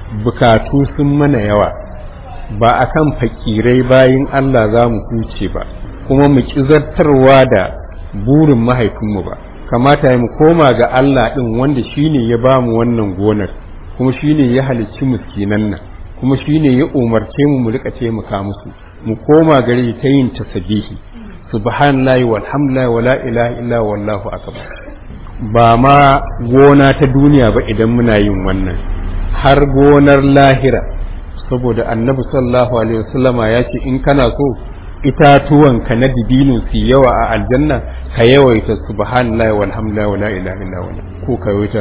bukatu sun mana yawa ba akan fakirai bayin Allah za mu huce ba kuma mu zartarwa da burin mahaifinmu ba kamata mu koma ga Allah ɗin wanda shine ya ba mu wannan gonar kuma shine ya halicci miskinan nan kuma shine ya umarce mu mu rika taimaka musu mu koma gare ta yin tasbihi subhanallahi walhamdulillahi wala ilaha illa wallahu akbar ba ma gona ta duniya ba idan muna yin wannan har gonar lahira saboda annabi sallallahu alaihi wasallama ya ce in kana so itatuwan ka na dibino su yawa a aljanna ka yawaita subhanallahi walhamdulillahi wala ilaha illa huwa ko ka yawaita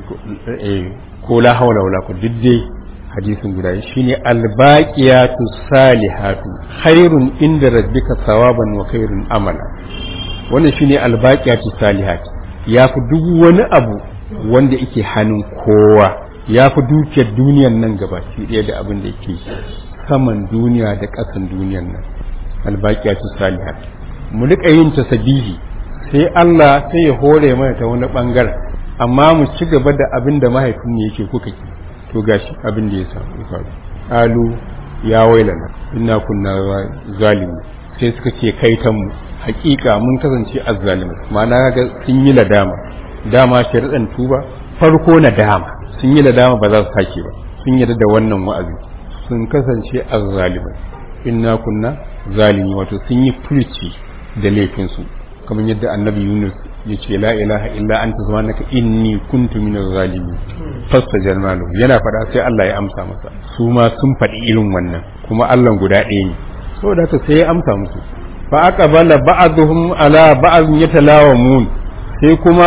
ko la hawla wala quwwata diddai hadisin guda shine albaqiyatu salihatu khairun inda rabbika thawaban wa khairun amala wannan shine albaqiyatu salihatu yafi duk wani abu wanda yake hannun kowa yafi dukiyar duniyar nan gabaki ɗaya da abin da yake saman duniya da ƙasan duniyar nan albaqiyatu salihat mu rika yin tasbihi sai Allah sai ya hore mana ta wani bangaren amma mu ci gaba da abin da mahaifinmu yake kuka ki to gashi abin da ya samu faru qalu ya wailana inna kunna zalimi sai suka ce kaitan mu hakika mun kasance azzalimai ma'ana ga sun yi ladama dama sharidan tuba farko nadama sun yi ladama ba za su sake ba sun yarda da wannan wa'azi sun kasance azzalimai inna kunna zalimi wato sun yi furci da laifinsu kamar yadda annabi yunus ya ce la ilaha illa anta subhanaka inni kuntu minaz zalimin fasta jalmalu yana faɗa sai Allah ya amsa masa su ma sun faɗi irin wannan kuma Allah guda ɗaya ne saboda haka sai ya amsa musu fa aqbala ba'dhum ala ba'd yatalawamun sai kuma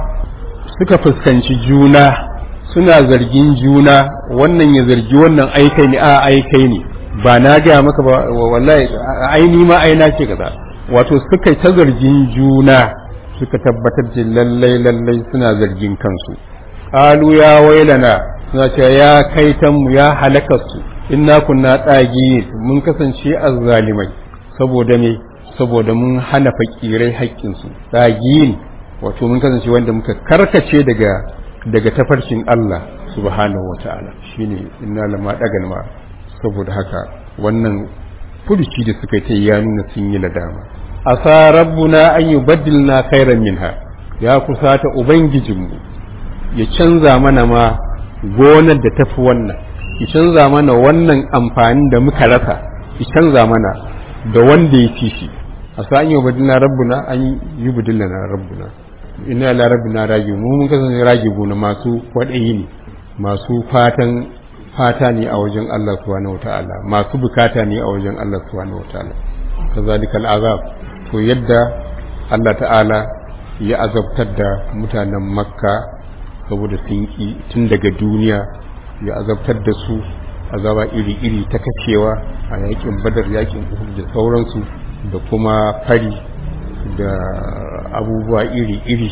suka fuskanci juna suna zargin juna wannan ya zargi wannan aikai ne a aikai ne ba na gaya maka ba wallahi aini ma aina ce kaza wato suka ta zargin juna suka tabbatar da lallai lallai suna zargin kansu qalu ya wailana suna cewa ya kaitanmu ya halakarsu inna kunna tsagi mun kasance azzalimai saboda me saboda mun hana fakirai haƙƙinsu tsagiyin wato mun kasance wanda muka karkace daga daga tafarkin Allah subhanahu wata'ala shine inna lama dagal ma saboda haka wannan furuci da suka ta ya nuna sun yi ladama asa rabbuna an yubaddilna khairan minha ya kusata ubangijinmu ya canza mana ma gonar da tafi wannan ya canza mana wannan amfani da muka rasa ya canza mana da wanda ya ci shi asa an yubaddilna rabbuna an yubaddilna rabbuna inna la rabbina ragi mu mun kasance ragi gona masu kwaɗayi ne masu fatan fata ne a wajen Allah subhanahu wataala masu bukata ne a wajen Allah subhanahu wataala kazalika al'azab to yadda Allah ta'ala ya azabtar da mutanen makka saboda sun ki tun daga duniya ya azabtar da su azaba iri-iri ta kacewa a yakin badar yakin uhud da sauransu da kuma fari da abubuwa iri-iri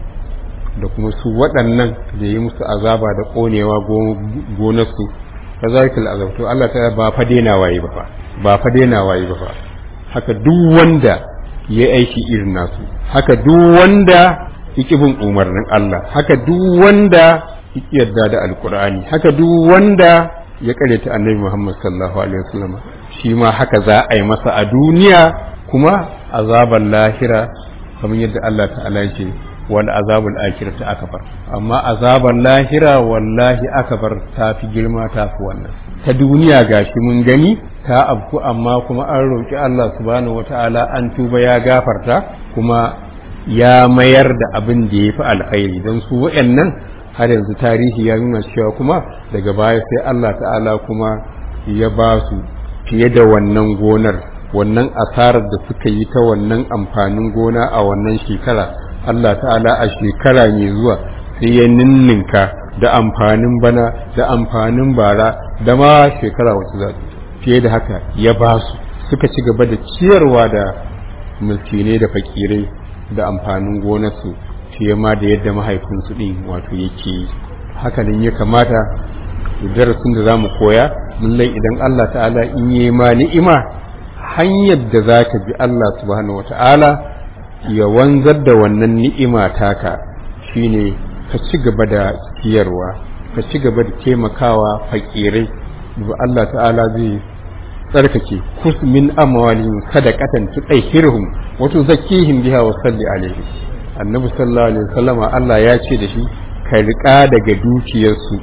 da kuma su waɗannan da yi musu azaba da ƙonewa gonarsu ta zarkil azabtu Allah ta ba fa daina waye ba fa ba fa daina waye ba fa haka duk wanda ya aiki irin nasu haka duk wanda yake bin umarnin Allah haka duk wanda yake yarda da alkur'ani haka duk wanda ya kareta annabi Muhammad sallallahu alaihi wasallam shi ma haka za a yi masa a duniya kuma azabar lahira kamar yadda Allah ta'ala yake wal azabul akhirati akbar amma azabar lahira wallahi akbar ta fi girma ta fi wannan ta duniya gashi mun gani ta abku amma kuma an roki Allah subhanahu wataala an tuba ya gafarta kuma ya mayar da abin da ya fi alkhairi don su waɗannan har yanzu tarihi ya nuna cewa kuma daga baya sai Allah ta'ala kuma ya ba su fiye da wannan gonar wannan asarar da suka yi ta wannan amfanin gona a wannan shekara Allah ta'ala a shekara mai zuwa sai ya ninninka da amfanin bana da amfanin bara da ma shekara wacce za fiye da haka ya ba su suka ci gaba da ciyarwa da miskinai da fakirai da amfanin gonarsu fiye ma da yadda mahaifinsu ɗin wato yake yi hakanan ya kamata darasin da za mu koya lallai idan Allah ta'ala in yi ma ni'ima hanyar da za ka bi Allah subhanahu wata'ala ya wanzar da wannan ni'ima taka shine ka ci gaba da ciyarwa ka ci gaba da taimakawa fakirai da Allah ta'ala zai tsarkake kus min amwalihim sadaqatan tutahhiruhum wa tuzakkihim biha wa salli alaihi annabi sallallahu alaihi wasallama Allah ya ce da shi ka riƙa daga dukiyarsu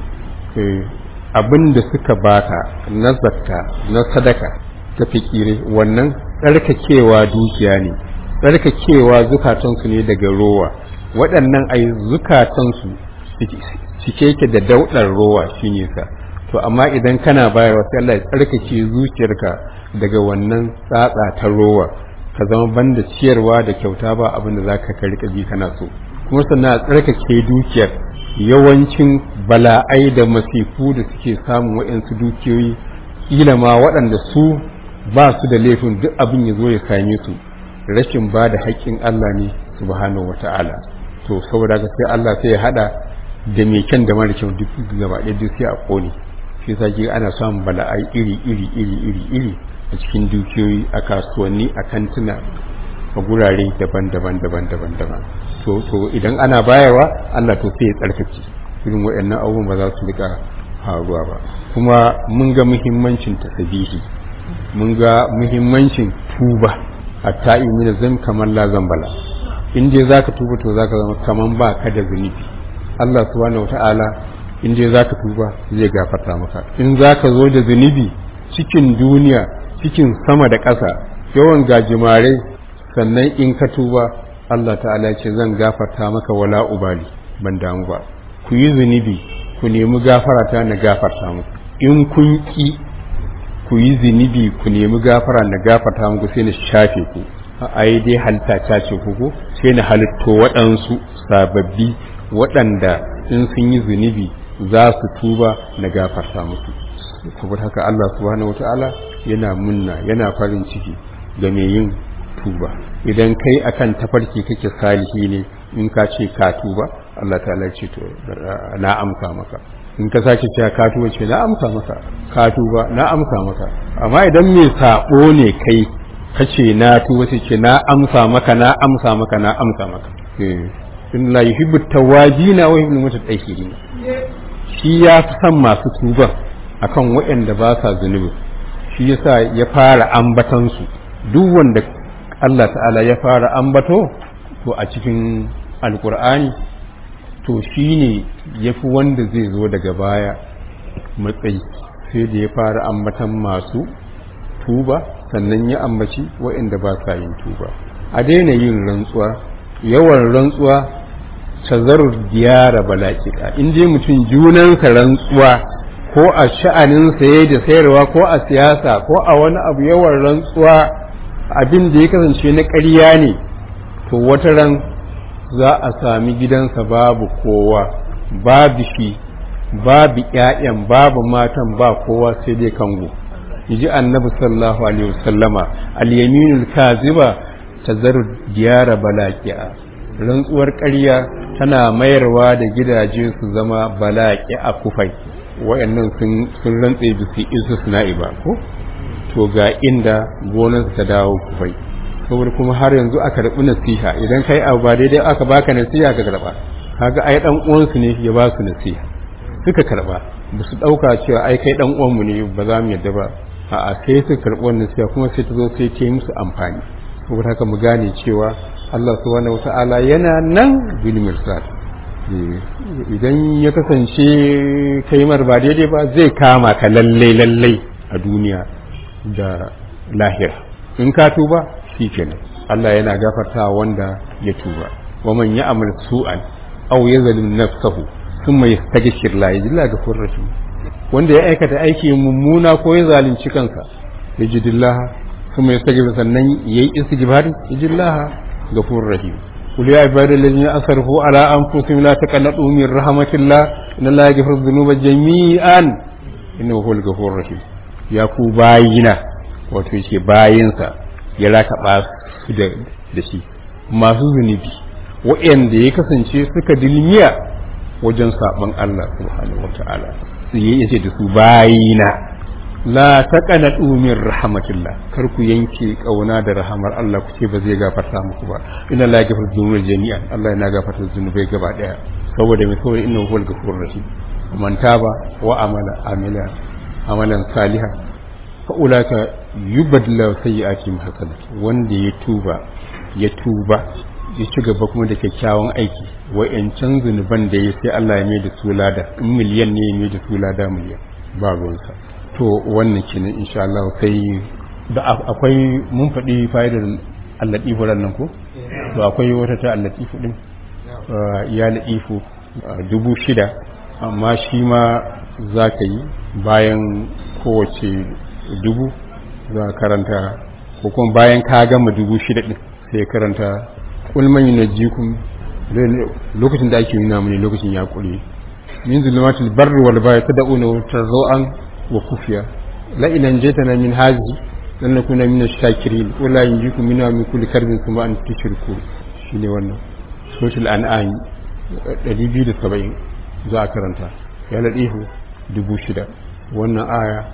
abinda suka baka na zakka na sadaka ta fikire wannan tsarkakewa dukiya ne tsarkakewa zukatansu ne daga rowa waɗannan ai zukatansu cike yake da daudar rowa shine sa to amma idan kana bayarwa sai Allah ya tsarkake zuciyarka daga wannan tsatsa ta rowa ka zama banda ciyarwa da kyauta ba abin da zaka ka rika ji kana so kuma sannan a tsarkake dukiyar yawancin bala'ai da masifu da suke samun waɗansu dukiyoyi kila ma waɗanda su ba su da laifin duk abin ya zo ya same su rashin ba da haƙƙin Allah ne subhanahu wata'ala to saboda haka sai Allah sai ya hada da mai kyan da mara kyau duk gaba ɗaya duk sai a ƙone shi yasa ke ana samun bala'ai iri iri iri iri iri a cikin dukiyoyi a kasuwanni a kantuna a gurare daban-daban daban-daban daban to to idan ana bayarwa Allah to sai ya tsarkake irin waɗannan abubuwan ba za su rika faruwa ba kuma mun ga muhimmancin tasbihi mun ga muhimmancin tuba hatta imina zan kamar la zambala in dai zaka tuba to zaka zama kaman ba ka da zunubi Allah subhanahu wataala in dai zaka tuba zai gafarta maka in zaka zo da zunubi cikin duniya cikin sama da ƙasa yawan gajimare sannan in ka tuba Allah ta'ala ce zan gafarta maka wala ubali ban damu ba ku yi zunubi ku nemi gafara ta na gafarta muku in kun ki ku yi zunubi ku nemi gafara na gafarta muku sai na shafe ku a yi dai halitta ta ce ku sai na halitto waɗansu sababbi waɗanda in sun yi zunubi za su tuba na gafarta musu saboda haka Allah subhanahu wata'ala yana munna yana farin ciki ga mai yin tuba idan kai akan tafarki kake salihi ne in ka ce ka tuba Allah ta'ala ce to na amsa maka in ka sake cewa ka tuba ce na amsa maka ka tuba na amsa maka amma idan mai sabo ne kai kace na tuba sai ce na amsa maka na amsa maka na amsa maka in la yuhibbu tawabina wa yuhibbu mutatahhirin shi ya fi son masu tuba akan waɗanda ba sa zunubi shi yasa ya fara ambatan su duk wanda Allah ta'ala ya fara ambato to a cikin alkur'ani to shine yafi wanda zai zo daga baya matsayi sai da ya fara ambatan masu tuba sannan ya ambaci waɗanda ba sa yin tuba a daina yin rantsuwa yawan rantsuwa tazarar diyara balakika in dai mutum junansa rantsuwa ko a sha'anin saye da sayarwa ko a siyasa ko a wani abu yawan rantsuwa abin da ya kasance na ƙarya ne to wata ran za a sami gidansa babu kowa babu shi babu ƴaƴan babu matan ba kowa sai dai kango yaji annabi sallallahu alaihi wasallama al-yaminul kaziba tazaru diyara balaqi'a rantsuwar ƙarya tana mayarwa da gidaje su zama balaƙi a kufai wayannan sun sun rantse bisi isu suna ba ko to ga inda gonar ta dawo kufai saboda kuma har yanzu aka karɓi nasiha idan kai abu ba daidai aka baka nasiha ka karɓa kaga ai dan uwansu ne ya ba su nasiha suka karɓa ba su ɗauka cewa ai kai dan uwanmu ne ba za mu yadda ba a'a sai suka karɓi wannan nasiha kuma sai ta zo sai ta yi musu amfani saboda haka mu gane cewa Allah subhanahu wata'ala yana nan bil mirsad idan ya kasance kaimar ba daidai ba zai kama ka lallai lallai a duniya da lahira in ka tuba shi kenan Allah yana gafarta wanda ya tuba wa man ya'mal su'an aw yazlim nafsahu thumma yastaghfir la yajilla ghafurur rahim wanda ya aikata aiki mummuna ko ya zalunci kansa yajidillah thumma yastaghfir sannan yayi istighfar yajidillah ghafurur rahim قل يا عبادي الذين أسرفوا على أنفسهم لا تقنطوا من رحمة الله إن الله يغفر الذنوب جميعا إنه هو الغفور الرحيم يا ku bayina wato yake bayinsa ya lakaba su da shi masu zunubi waɗanda ya kasance suka dilmiya wajen saɓon Allah subhanahu wa ta'ala su yi yace da su bayina la taqanatu min rahmatillah kar ku yanke kauna da rahamar Allah ku ce ba zai gafarta muku ba inna la yaghfiru dhunuba jami'an Allah yana gafarta zunubai gaba daya saboda mai saboda innahu huwal ghafurur rahim man taba wa amala amila amalan salihan fa ulaka yubadla sayyi'atihim hasanat wanda ya tuba ya tuba ya ci gaba kuma da kyakkyawan aiki wa'yancan zunuban da ya sai Allah ya mai da su lada in miliyan ne ya mai da su lada miliyan ba ruwansa to wannan kenan insha Allah sai da akwai mun faɗi fa'idar allatifu nan ko to akwai wata ta allatifu din ya latifu dubu shida amma shi ma za ka yi bayan kowace dubu za karanta ko kuma bayan ka gama dubu shida din sai karanta ulman yunajjikum lokacin da ake nuna mini lokacin ya kure min zulumatil barri wal bahri tad'una tarzu'an wa kufiya la in anjaytana min hadhihi lan nakuna min ash-shakirin wa la yunjikum minna min kulli karbin thumma an tushriku shine wannan suratul an'am 270 za a karanta ya ladihu 6000 wannan aya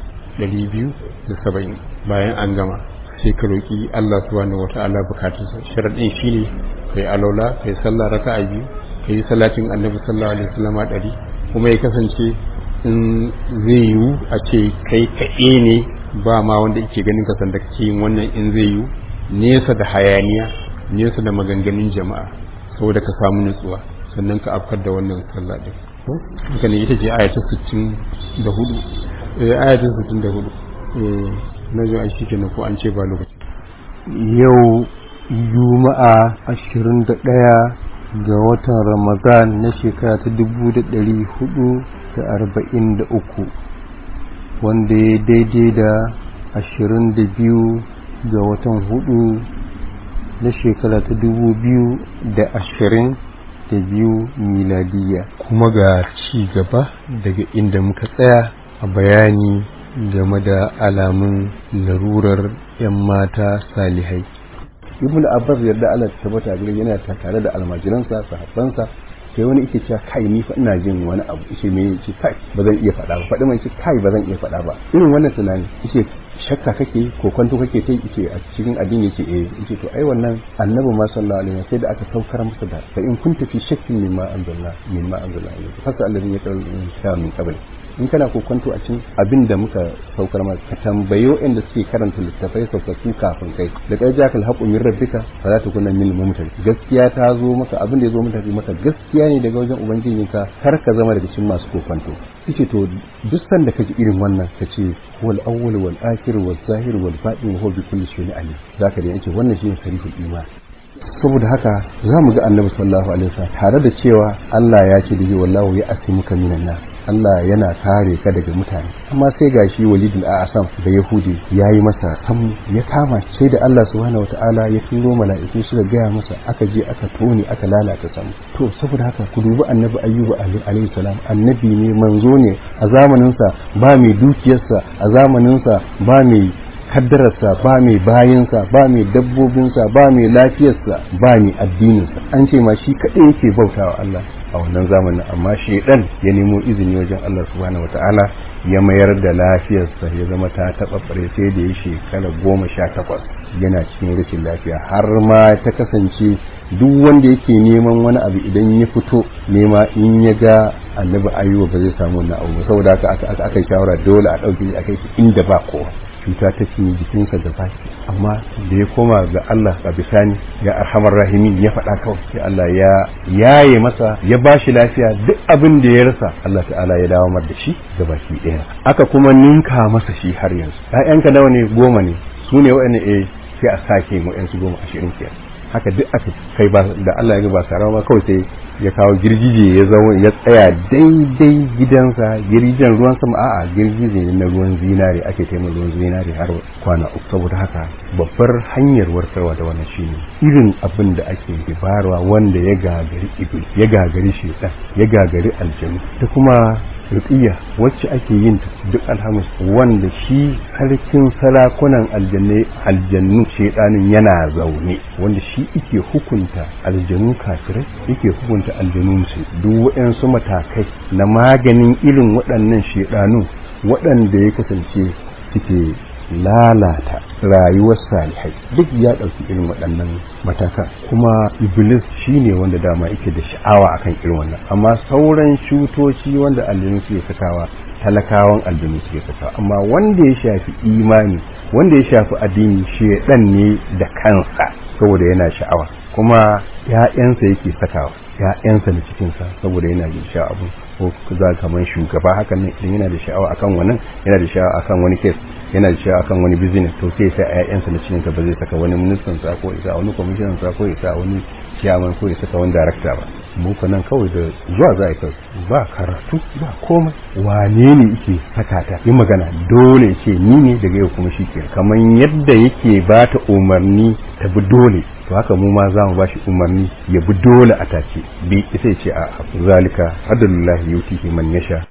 270 bayan an gama sai ka roki Allah subhanahu wata'ala bukatunsa sharadin shine kai alola kai sallah raka'a biyu kai salatin annabi sallallahu alaihi wasallam ɗari kuma ya kasance in zai yiwu a ce kai kaɗe ne ba ma wanda yake ganin ka sanda kake yin wannan in zai yiwu nesa da hayaniya nesa da maganganun jama'a saboda ka samu nutsuwa sannan ka afkar da wannan sallah din haka ne ita ce ayata 64 eh ayata 64 eh na zo ai shikenan ko an ce ba lokaci yau juma'a 21 ga watan ramadan na shekara ta 1443 wanda ya daidai da 22 ga watan hudu na shekara ta 2022 miladiya kuma ga ci gaba daga inda muka tsaya a bayani game da alamun larurar 'yan mata salihai ibn abbas yadda Allah ta tabbata gare yana tare da almajiransa sahabbansa sai wani yake cewa kai ni fa ina jin wani abu yace me yace kai ba zan iya faɗa ba faɗi mai ce kai ba zan iya faɗa ba irin wannan tunani yace shakka kake ko kwanto kake ta yace a cikin addini yace eh yace to ai wannan annabi ma sallallahu alaihi wasallam sai da aka saukar masa da fa in kunta fi shakkin mimma anzalna mimma anzalna ilayka fasa alladhi yaqulu insha min qabl in kana kokonto a cikin abin da muka saukar maka ka tambayo inda suke karanta littafai saukaki kafin kai da kai ja kal haqu min rabbika fa za ta kunna min mumtar gaskiya ta zo maka abin da ya zo maka maka gaskiya ne daga wajen ubangijinka kar ka zama daga cikin masu kokonto kace to duk sanda kaji irin wannan kace wal awwal wal akhir wal zahir wal batin huwa bi kulli shay'in alim zaka da yace wannan shine sariful iman saboda haka za mu ga annabi sallallahu alaihi wasallam tare da cewa Allah ya ce da wallahu ya asimuka minan nas Allah yana kare ka daga mutane amma sai gashi walidul a'sam da yahudi yayi masa sam ya kama sai da Allah subhanahu wataala ya turo mala'iku suka gaya masa aka je aka tone aka lalata sam to saboda haka ku dubi annabi ayyuba alaihi salam annabi ne manzo ne a zamanin sa ba mai dukiyarsa a zamanin sa ba mai kaddararsa ba mai bayinsa ba mai dabbobinsa ba mai lafiyarsa ba mai addininsa an ce ma shi kaɗai yake bautawa Allah a wannan zamanin amma shedan ya nemo izini wajen Allah subhanahu wataala ya mayar da lafiyarsa ya zama ta taɓaɓɓare sai da ya shekara goma sha takwas yana cikin rashin lafiya har ma ta kasance duk wanda yake neman wani abu idan ya fito nema in ya ga annabi ayuba ba zai samu wannan abu saboda haka aka yi shawara dole a ɗauke shi a kai inda ba kowa cuta ta cinye jikinsa da baki amma da ya koma ga Allah a bisani ya arhamar rahimin ya faɗa kawai sai Allah ya yaye masa ya ba shi lafiya duk abin da ya rasa Allah ta'ala ya dawo mar da shi ga baki ɗaya aka kuma ninka masa shi har yanzu ƴaƴanka nawa ne goma ne su ne waɗanda eh sai a sake mu ƴansu goma ashirin kenan haka duk aka kai ba da Allah ya ga ba sarawa ba kawai sai ya kawo girgije ya zama ya tsaya daidai gidansa girgijen ruwan sama a'a girgije ne na ruwan zinare ake taimaka ruwan zinare har kwana uku saboda haka babbar hanyar warkarwa da wannan shine irin abin da ake barwa wanda ya gagari ibil ya gagari shedan ya gagari aljanu da kuma ruqiyya wacce ake yin duk alhamis wanda shi sarkin sarakunan aljanne aljannu shedanin yana zaune wanda shi yake hukunta aljanu kafirai yake hukunta aljanu musu duk waɗansu matakai na maganin irin waɗannan shedanu waɗanda ya kasance suke lalata rayuwar salihai duk ya ɗauki irin waɗannan matakan kuma iblis shine wanda dama yake da sha'awa akan irin wannan amma sauran shutoci wanda aljanu suke sakawa talakawan aljanu suke sakawa amma wanda ya shafi imani wanda ya shafi addini shedan ne da kansa saboda yana sha'awa kuma ya'yansa yake sakawa ya'yansa na cikinsa saboda yana da sha'awa ko za kamar shugaba hakan nan idan yana da sha'awa akan wannan yana da sha'awa akan wani kes yana da sha'awa akan wani business to sai sai ƴaƴansa na cikin ba zai saka wani ministan sa ko isa wani commissioner sa ko isa wani chairman ko ya saka wani director ba mu nan kawai da zuwa za a kai ba karatu ba komai wane ne yake saka ta yi magana dole ce ni ne daga yau kuma shi ke kamar yadda yake ba ta umarni ta bi dole to haka mu ma za mu ba shi umarni ya bi dole a tace bi isa ce a zalika hadalullahi yutihi man yasha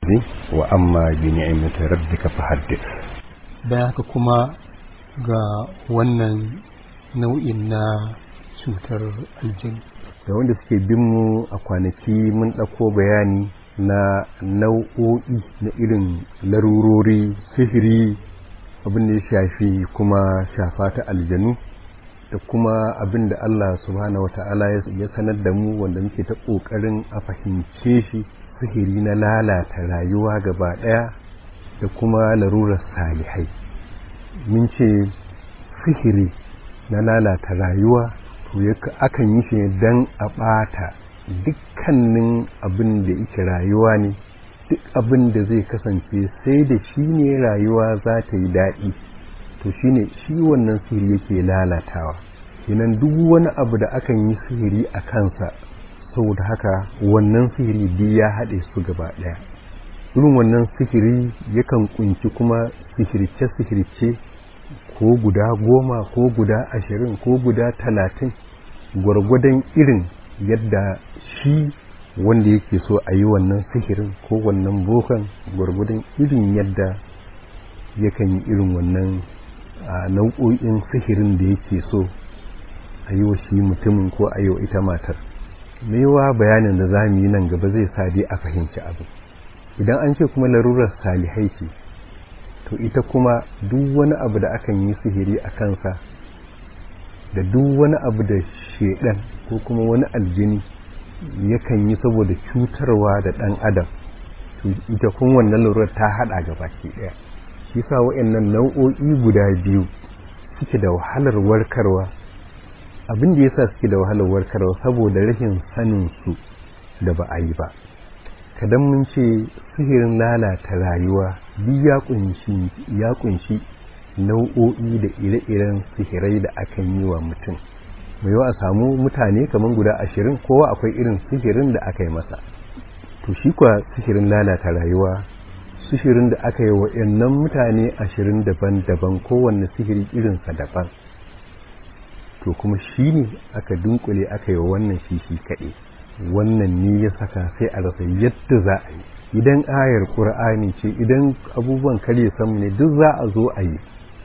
wa amma bi ni'mati rabbika fahaddith bayan haka kuma ga wannan nau'in na cutar aljini da wanda suke bin mu a kwanaki mun ɗauko bayani na nau'o'i na irin larurori sihiri abin da ya shafi kuma shafa ta aljanu da kuma abin da Allah subhanahu wa ta'ala ya sanar da mu wanda muke ta ƙoƙarin a fahimce shi sihiri na lalata rayuwa gaba ɗaya da kuma larurar salihai mun ce sihiri na lalata rayuwa to akan yi shi don a ɓata dukkanin abin da yake rayuwa ne duk abin da zai kasance sai da shi ne rayuwa za ta yi daɗi to shi ne shi wannan sihiri yake lalatawa kenan duk wani abu da akan yi sihiri a kansa saboda haka wannan sihiri biyu ya haɗe su gaba ɗaya irin wannan sihiri yakan kunci kuma sihirce-sihirce ko guda goma ko guda ashirin ko guda talatin gwargwadon irin yadda shi wanda yake so a yi wannan sihirin ko wannan bokan gwargwadon irin yadda yakan yi irin wannan nau'o'in sihirin da yake so a yi wa shi mutumin ko a yi wa ita matar maiwa bayanin da za mu yi nan gaba zai sa dai a fahimci abu idan an ce kuma larurar salihai ce to ita kuma duk wani abu da akan yi sihiri a kansa da duk wani abu da shedan ko kuma wani aljini yakan yi saboda cutarwa da ɗan adam to ita kun wannan larurar ta haɗa gaba ke ɗaya shi sa wa'annan nau'o'i guda biyu suke da wahalar warkarwa abin da yasa suke da wahalar warkarwa saboda rashin sanin su da ba a yi ba kadan mun ce sihirin lalata rayuwa duk ya kunshi ya kunshi nau'o'i da ire-iren sihirai da akan yi wa mutum mai yawa a samu mutane kamar guda ashirin kowa akwai irin sihirin da aka yi masa to shi kuwa sihirin lalata rayuwa sihirin da aka yi wa mutane ashirin daban-daban kowanne sihiri irinsa daban to kuma shi ne aka dunkule aka yi wannan shi shi kaɗe wannan ne ya saka sai a rasa yadda za a yi idan ayar ƙur'ani ce idan abubuwan karye samu ne duk za a zo a yi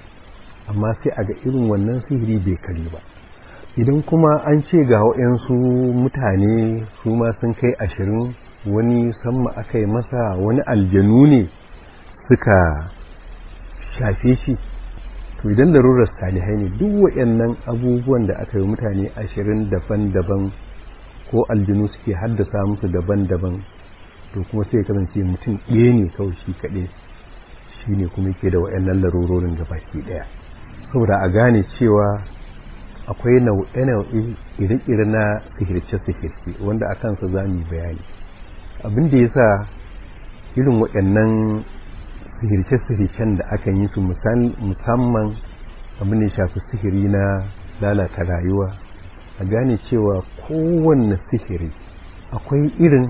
amma sai a ga irin wannan sihiri bai kare ba idan kuma an ce ga waɗansu mutane su ma sun kai ashirin wani samma aka yi masa wani aljanu ne suka shafe shi to idan larurar salihai ne duk waɗannan abubuwan da aka yi mutane ashirin daban-daban ko aljinu suke haddasa musu daban-daban to kuma sai kasance mutum ɗaya ne kawai shi kaɗai shi ne kuma yake da waɗannan larurorin da baki ɗaya saboda a gane cewa akwai nau'e-nau'e ire-ire na sihirce-sihirce wanda a kansa za mu yi bayani abin da ya sa irin waɗannan sihirce-sihircen da aka yi su musamman abin da ya shafi sihiri na lalata rayuwa a gane cewa kowanne sihiri akwai irin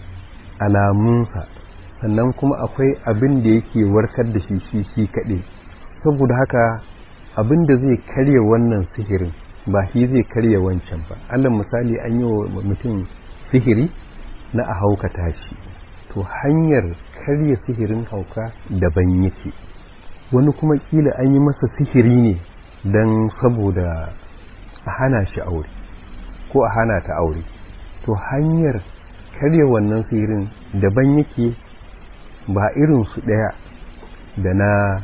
alamunsa sannan kuma akwai abin da yake warkar da shi shi shi kaɗai saboda haka abin da zai karya wannan sihirin ba shi zai karya wancan ba allah misali an yi wa mutum sihiri na a haukata shi to hanyar karya sihirin hauka daban yake wani kuma kila an yi masa sihiri ne don saboda a hana shi aure ko a hana ta aure to hanyar karya wannan sihirin daban yake ba irin su ɗaya da na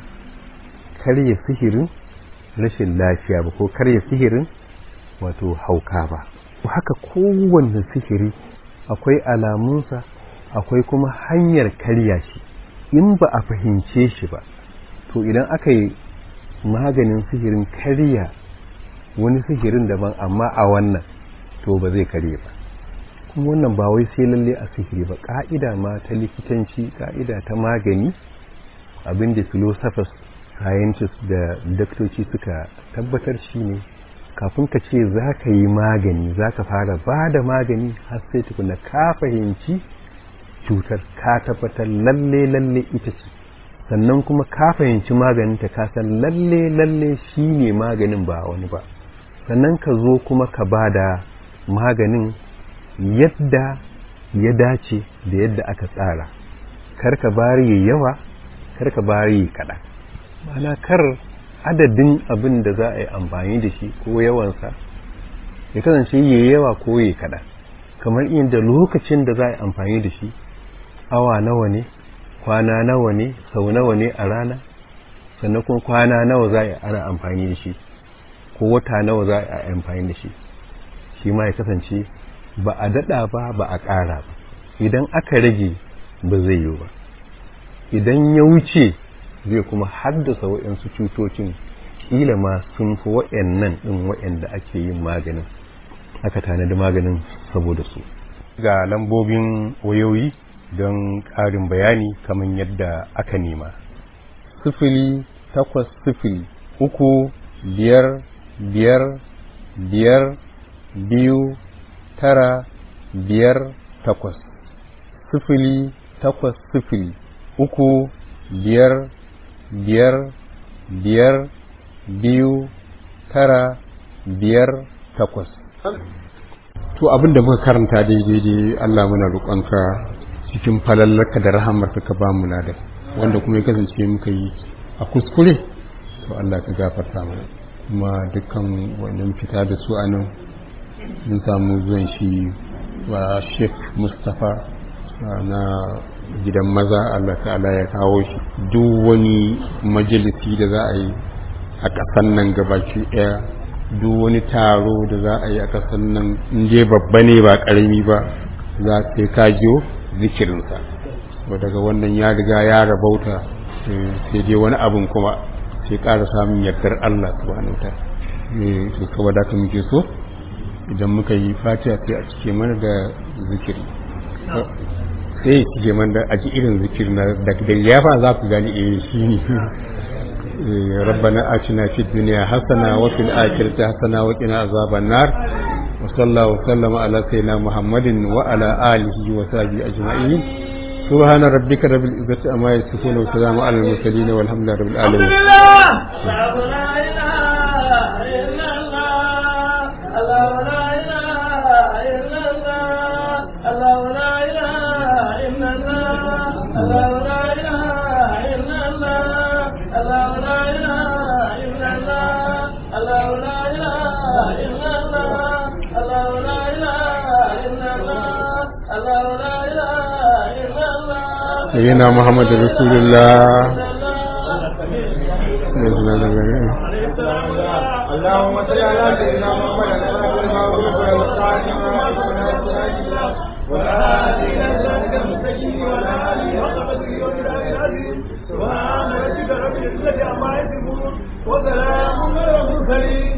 karya sihirin rashin lafiya ba ko karya sihirin wato hauka ba haka kowanne sihiri akwai alamunsa akwai kuma hanyar karya shi in ba a fahimce shi ba to idan aka yi maganin sihirin karya wani sihirin daban amma a wannan to ba zai karye ba kuma wannan ba wai sai lalle a sihiri ba ka'ida ma ta likitanci ka'ida ta magani abinda philosophers scientists da daktoci suka tabbatar shi ne kafin ka ce za ka yi magani za ka fara ba da magani har sai tukuna ka fahimci cutar ka tabbatar lalle lalle ita ce sannan kuma ka fahimci maganinta ka san lalle lalle shi ne maganin ba wani ba sannan ka zo kuma ka ba da maganin yadda ya dace da yadda aka tsara karka bari yawa karka bari kaɗan mana kar adadin abin da za a yi amfani da shi ko yawansa ya kasance ya yawa ko ya kaɗan kamar inda lokacin da za a yi amfani da shi awa nawa ne kwana nawa ne sau nawa ne a rana sannan kuma kwana nawa za a yi ana amfani da shi ko wata nawa za a yi amfani da shi shi ma ya kasance ba a daɗa ba ba a ƙara ba idan aka rage ba zai yi ba idan ya wuce zai kuma haddasa waɗansu cutocin ƙila ma sun fi waɗannan ɗin waɗanda ake yin maganin aka tanadi maganin saboda su ga lambobin wayoyi don ƙarin bayani kamar yadda aka nema sifili takwas sifili uku biyar biyar biyar biyu tara biyar takwas sifili takwas sifili uku biyar biyar biyar biyu tara biyar takwas to abin da muka karanta daidai dai Allah muna roƙonka cikin falallarka da rahamarka ka ba mu da wanda kuma ya kasance muka yi a kuskure to Allah ka gafarta mana kuma dukkan wannan fita da su anan mun samu zuwan shi wa Sheikh Mustapha na gidan maza Allah ta'ala ya kawo shi duk wani majalisi da za a yi a ƙasan nan gabaki ɗaya duk wani taro da za a yi a ƙasar nan je babba ne ba ƙarami ba za sai ka jiyo zikirinsa ba daga wannan ya riga ya rabauta sai dai wani abin kuma sai ƙara samun yardar Allah subhanahu ta to saboda haka muke so idan muka yi fatiha sai a cike mana da zikiri sai cike mana da aji irin zikiri na da ya fa za ku gani eh shi ne ربنا آتنا في الدنيا حسنة وفي الآخرة حسنة وقنا عذاب النار وصلى الله وسلم على سيدنا محمد وعلى آله وصحبه أجمعين سبحان ربك رب العزة أما يصفون وسلام على المرسلين والحمد لله رب العالمين سيدنا محمد رسول الله اللهم صل على سيدنا محمد وعلى آله المستقيم وعلى آله سبحان ربك رب العزة عما يصفون وسلام على المرسلين